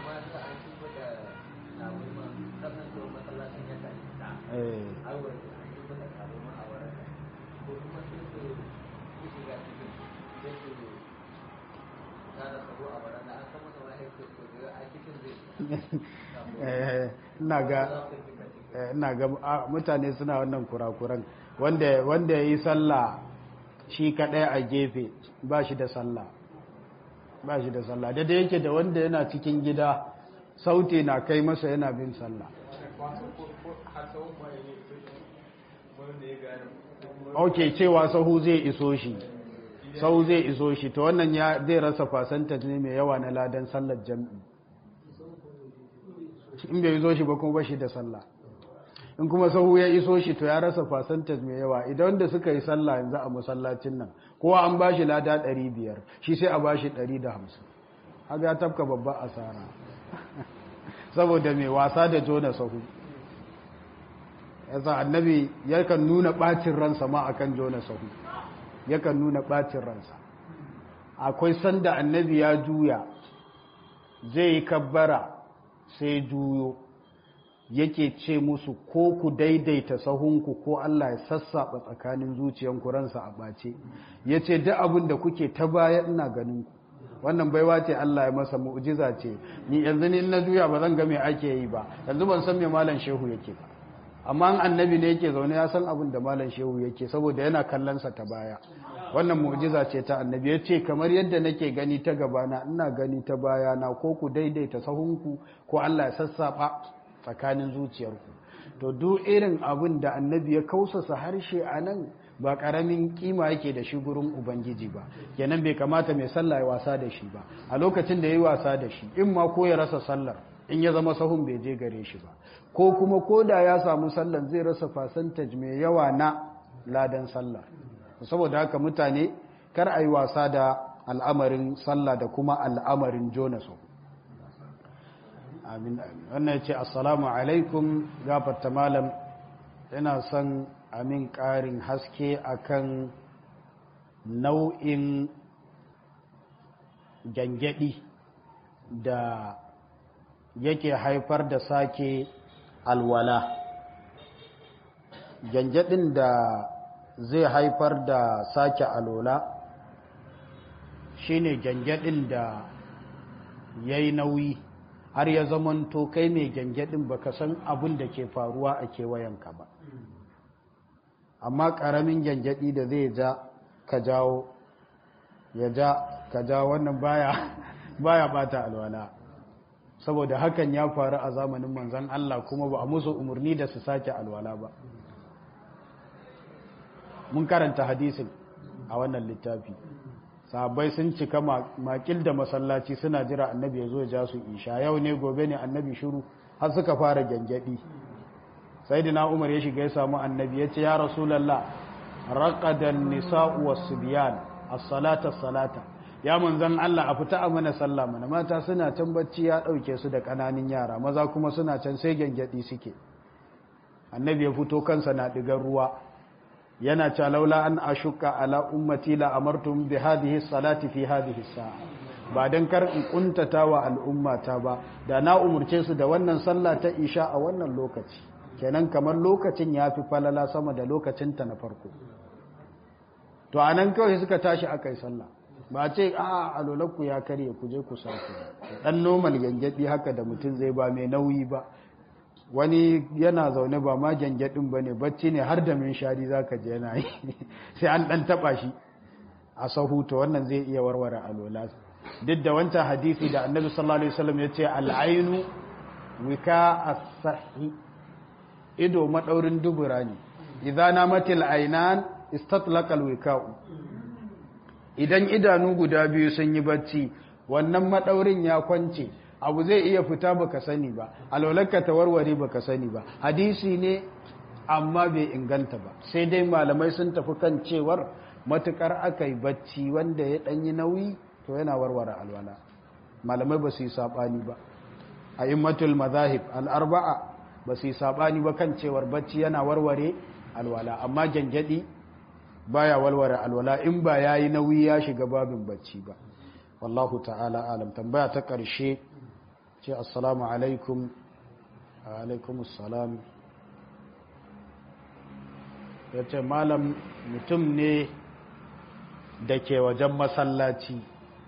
ina ga mutane suna wannan kurakuran wanda ya yi sallah shi kaɗai a gefe ba shi da sallah ba shi da sallah da da yake da wanda yana cikin gida sauti na kai masa yana bin sallah ok cewa sahu zai iso shi sahu zai iso shi to wannan ya zai rasa fasanta ne mai yawa na ladan sallar jam'i in bai iso shi ba kuma ba shi da sallah in kuma sahu ya iso shi to ya rasa fasanta mai yawa idan wanda suka yi sallah yanzu a masallacin nan kowa an ba shi lada 500 shi sai a ba shi 150 haka ya tafka babba asara saboda mai wasa da jona sahu yasa annabi yakan nuna bacin ransa ma akan jona sahu yakan nuna bacin ransa akwai sanda annabi ya juya zai yi kabbara sai juyo yake ce musu ko ku daidaita sahunku ko Allah ya sassaɓa tsakanin zuciyanku ransa a ɓace ya ce duk abin da kuke ta baya ina ganin ku wannan baiwa ce Allah ya masa mu'jiza ce ni yanzu ni na juya ba zan ga me ake yi ba yanzu ban san me malam shehu yake ba amma annabi ne yake zaune ya san abin da malam shehu yake saboda yana kallon sa ta baya wannan mu'jiza ce ta annabi ya ce kamar yadda nake gani ta gabana ina gani ta baya na ko ku daidaita sahunku ko Allah ya sassaba tsakanin zuciyarku to duk irin abin da annabi ya kausasa harshe a nan ba karamin kima yake da shi gurin ubangiji ba kenan bai kamata mai sallah ya wasa da shi ba a lokacin da ya yi wasa da shi in ma ko ya rasa sallar in ya zama sahun bai je gare shi ba ko kuma ko da ya samu sallar zai rasa fasantaj mai yawa na ladan sallah saboda haka mutane kar a yi wasa da al'amarin sallah da kuma al'amarin jona sahu amin wannan ya ce assalamu alaikum gafarta malam ina son amin ƙarin haske akan nau'in gyangyaɗi da yake haifar da sake alwala gyangyaɗin da zai haifar da sake alola shine gyangyaɗin da ya yi nauyi har ya zamanto kai mai gyangyaɗin baka san abin da ke faruwa a kewayenka ba amma ƙaramin gyangyaɗi da zai ja ka jawo ya ja ka jawo wannan baya baya bata alwala saboda hakan ya faru a zamanin manzan Allah kuma ba a musu umarni da su sake alwala ba mun karanta hadisin a wannan littafi sahabbai sun cika makil da masallaci suna jira annabi ya zo ya ja su isha yau ne gobe ne annabi shiru har suka fara gyangyaɗi sai da umar ya shiga ya samu annabi ya ce ya rasulallah raƙadan nisa'u wasu biyan as-salata salata ya manzan Allah a fita a mana sallah mana mata suna can bacci ya ɗauke su da ƙananin yara maza kuma suna can sai gyangyaɗi suke annabi ya fito kansa na ɗigar ruwa yana cewa laula an ashuka ala ummati la amartum bi hadhihi salati fi hadhihi sa'a ba dan kar in kuntata wa al'ummata ba da na umurce su da wannan sallah ta isha a wannan lokaci kenan kamar lokacin yafi falala sama da lokacin ta na farko to anan kawai suka tashi akai sallah ba ce a alolakku ya karye ku je ku sake dan normal gangadi haka da mutum zai ba mai nauyi ba wani yana zaune ba ma gyangyaɗin ba ne bacci ne har da min shari za ka je yana yi sai an ɗan taɓa shi a sahuta wannan zai iya warware alola duk da wancan hadisi da annabi sallallahu alaihi wasallam ya ce al'ainu wika as-sahi ido madaurin dubura ne idza namatil aynan istatlaqal wika'u idan idanu guda biyu sun yi bacci wannan madaurin ya kwance abu zai iya fita baka sani ba alwalarka ta warware baka sani ba hadisi ne amma bai inganta ba sai dai malamai sun tafi kan cewar matukar aka yi bacci wanda ya ɗanyi nauyi to yana warware alwala malamai ba su yi saɓani ba a immatul mazahib al'arba'a ba su yi saɓani ba kan cewar bacci yana warware alwala amma gyangyaɗi baya warware alwala in ba ya yi nauyi ya shiga babin bacci ba wallahu ta'ala alam tambaya ta ƙarshe ce assalamu alaikum alaikum assalam ya ce malam mutum ne da ke wajen masallaci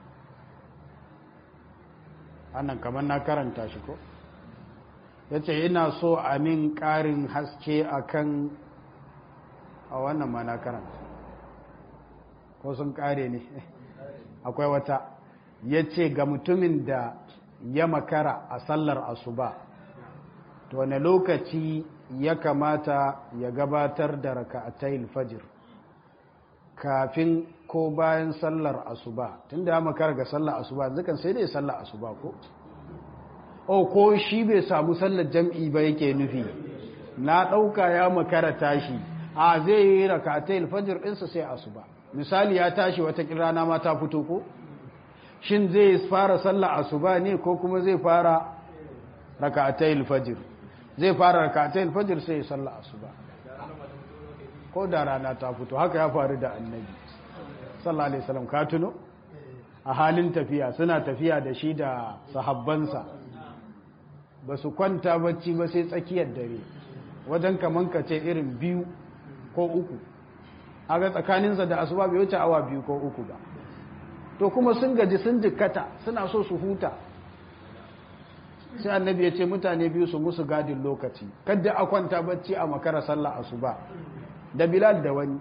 annan kamar na karanta shi ko ya ce ina so a min ƙarin haske akan a wannan ma na karanta ko sun ƙare ne akwai wata ya ce ga mutumin da ya makara a sallar asuba to wane lokaci ya kamata ya gabatar da raka'atayil fajr kafin ko bayan sallar asuba tunda ya makara ga sallar asuba zikan sai dai sallar asuba ko o ko shi bai samu sallar jam'i ba yake nufi na ɗauka ya makara tashi a zai yi raka'atayil fajr ɗinsa sai asuba misali ya tashi wata rana ma ta fito ko shin zai fara sallar asuba ne ko kuma zai fara raka'atayil fajr zai fara raka'atayil fajr sai sallar asuba ko da rana ta fito haka ya faru da annabi sallallahu alaihi wasallam ka tuno a halin tafiya suna tafiya da shi da sahabbansa ba su kwanta bacci ba sai tsakiyar dare wajen kaman ka ce irin biyu ko uku aga tsakaninsa da asuba bai wuce awa biyu ko uku ba to kuma sun gaji sun jikkata suna so su huta sai annabi ya ce mutane biyu su musu gadin lokaci kadda a kwanta bacci a makara sallah asuba da bilal da wani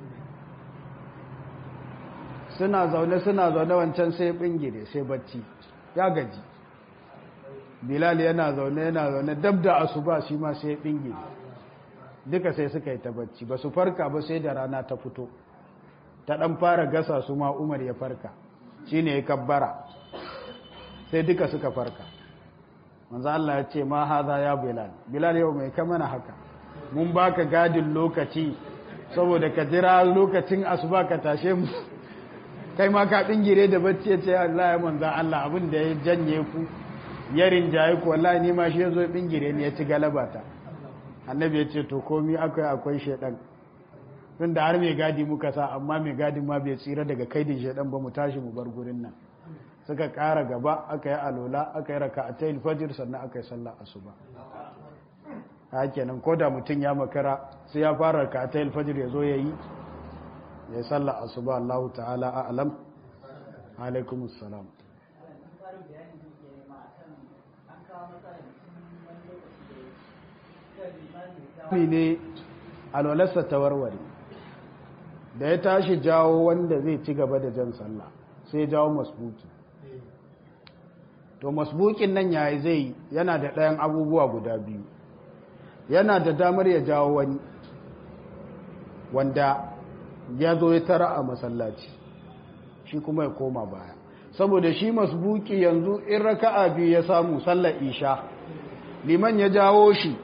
suna zaune suna zaune wancan sai bingire sai bacci ya gaji bilal yana zaune yana zaune dab da asuba shi ma sai bingire duka sai suka yi ta bacci ba su farka ba sai da rana ta fito ta dan fara gasa su ma umar ya farka shi ne ya kabbara sai duka suka farka manzo Allah ya ce ma haza ya bilal bilal yau mai kamana haka mun baka gadin lokaci saboda ka jira lokacin asuba ka tashe mu kai ma ka bingire da bacci ya ce Allah ya manzo Allah abin da ya janye ku ya rinjaye ku wallahi ni ma shi yazo bingire ne ya ci galabata annabi ya ce to komi akwai akwai shedan tun da har mai gadi muka sa amma mai gadin ma bai tsira daga kaidin shedan ba mu tashi mu bar gurin nan suka kara gaba aka yi alola aka yi raka a tayin fajir sannan aka yi sallah asuba a kenan ko da mutum ya makara sai ya fara raka a tayin fajir ya zo ya yi ya yi sallah asuba Allah ta'ala a alam alaikumus salam ne alwalarsa ta warware da ya tashi jawo wanda zai ci gaba da jan sallah sai jawo masbuki to masbukin nan yayi zai yana da ɗayan abubuwa guda biyu yana da damar ya jawo wani wanda ya zo ya tara a masallaci shi kuma ya koma baya saboda shi masbuki yanzu in raka'a biyu ya samu sallar isha liman ya jawo shi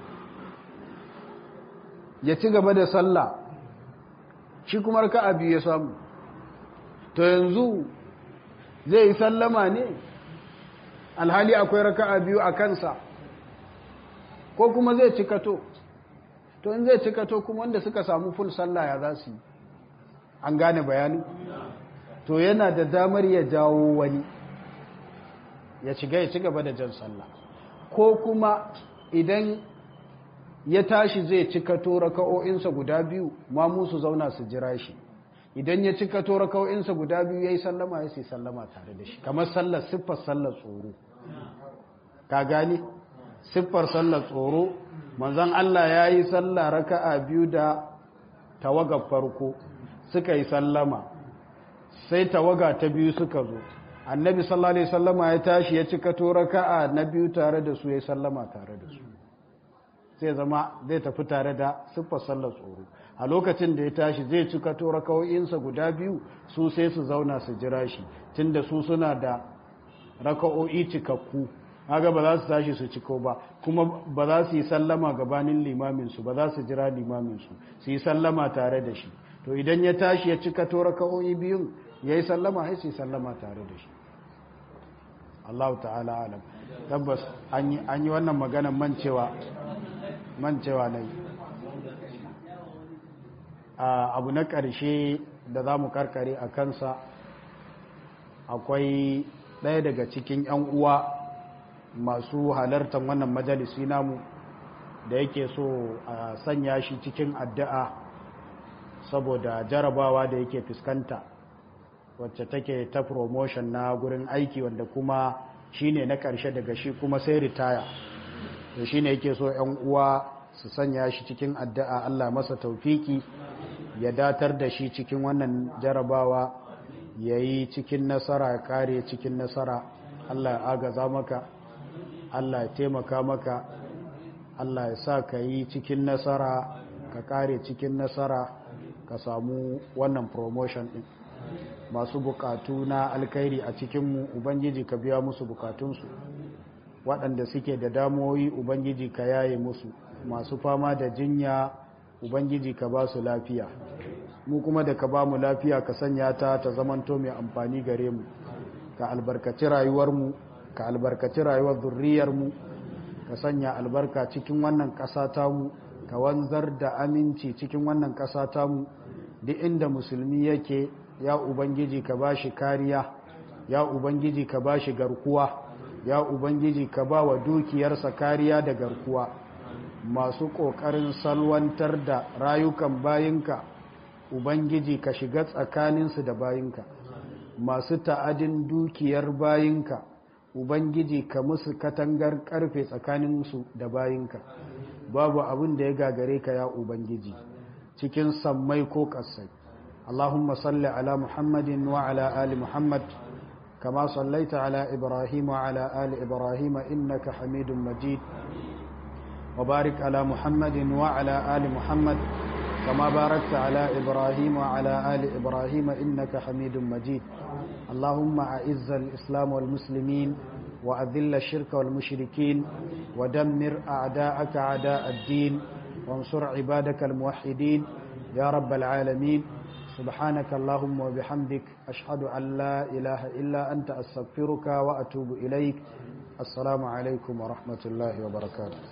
ya ci gaba da sallah shi kuma raka'a biyu ya samu to yanzu zai yi sallama ne alhali akwai raka'a biyu a kansa ko kuma zai cikato to in zai cikato kuma wanda suka samu full sallah ya za su yi an gane bayani to yana da damar ya jawo wani ya shiga ya ci gaba da jan sallah ko kuma idan ya tashi zai cikato raka'o'insa guda biyu ma musu zauna su jira shi idan ya cikato raka'o'insa guda biyu ya yi sallama ya sai sallama tare da shi kamar sallar siffar sallar tsoro ka gani siffar sallar tsoro manzan Allah ya yi sallah raka'a biyu da tawagar farko suka yi sallama sai tawaga ta biyu suka zo annabi sallallahu alaihi sallama ya tashi ya cikato raka'a na biyu tare da su ya yi sallama tare da su sai zama zai tafi tare da siffar sallar tsoro a lokacin da ya tashi zai cika to raka'o'insa guda biyu su sai su zauna su jira shi tunda su suna da raka'o'i cikakku kaga ba za su tashi su ciko ba kuma ba za su yi sallama gabanin limamin su ba za su jira limamin su su yi sallama tare da shi to idan ya tashi ya cika to raka'o'i biyun yayi sallama sai sai sallama tare da shi Allah ta'ala alam tabbas an yi wannan maganan mancewa mancewa na yi abu na ƙarshe da za mu karkare a kansa akwai ɗaya daga cikin 'yan uwa masu halartar wannan majalisi namu da yake so a sanya shi cikin addu'a saboda jarabawa da yake fuskanta wacce take ta promotion na gurin aiki wanda kuma shine na ƙarshe daga shi kuma sai ritaya da shine yake so 'yan uwa su sanya shi cikin addu'a Allah masa taufiki ya datar da shi cikin wannan jarabawa ya yi cikin nasara ya kare cikin nasara Allah ya agaza maka Allah ya taimaka maka Allah ya sa ka yi cikin nasara ka kare cikin nasara ka samu wannan promotion din masu bukatu na alkhairi a cikinmu ubangiji ka biya musu bukatunsu waɗanda suke da damuwoyi ubangiji ka yaye musu masu fama da jinya ubangiji ka ba su lafiya mu kuma da ka ba mu lafiya ka sanya ta ta zamanto mai amfani gare mu ka albarkaci rayuwarmu ka albarkaci rayuwar zurriyarmu ka sanya albarka cikin wannan ƙasa tamu ka wanzar da aminci cikin wannan ƙasa tamu duk inda musulmi yake ya ubangiji ka ba shi kariya ya ubangiji ka ba shi garkuwa ya ubangiji ka ba wa dukiyarsa kariya da garkuwa masu ƙoƙarin salwantar da rayukan bayinka ubangiji ka shiga tsakaninsu da bayinka masu ta'adin dukiyar bayinka ubangiji ka musu katangar karfe tsakaninsu da bayinka babu abin da ya gagare ka ya ubangiji cikin sammai ko ƙasai اللهم صل على محمد وعلى آل محمد كما صليت على إبراهيم وعلى آل إبراهيم إنك حميد مجيد وبارك على محمد وعلى آل محمد كما باركت على إبراهيم وعلى آل إبراهيم إنك حميد مجيد اللهم أعز الإسلام والمسلمين وأذل الشرك والمشركين ودمر أعداءك أعداء الدين وانصر عبادك الموحدين يا رب العالمين سبحانك اللهم وبحمدك أشهد أن لا إله إلا أنت أستغفرك وأتوب إليك السلام عليكم ورحمة الله وبركاته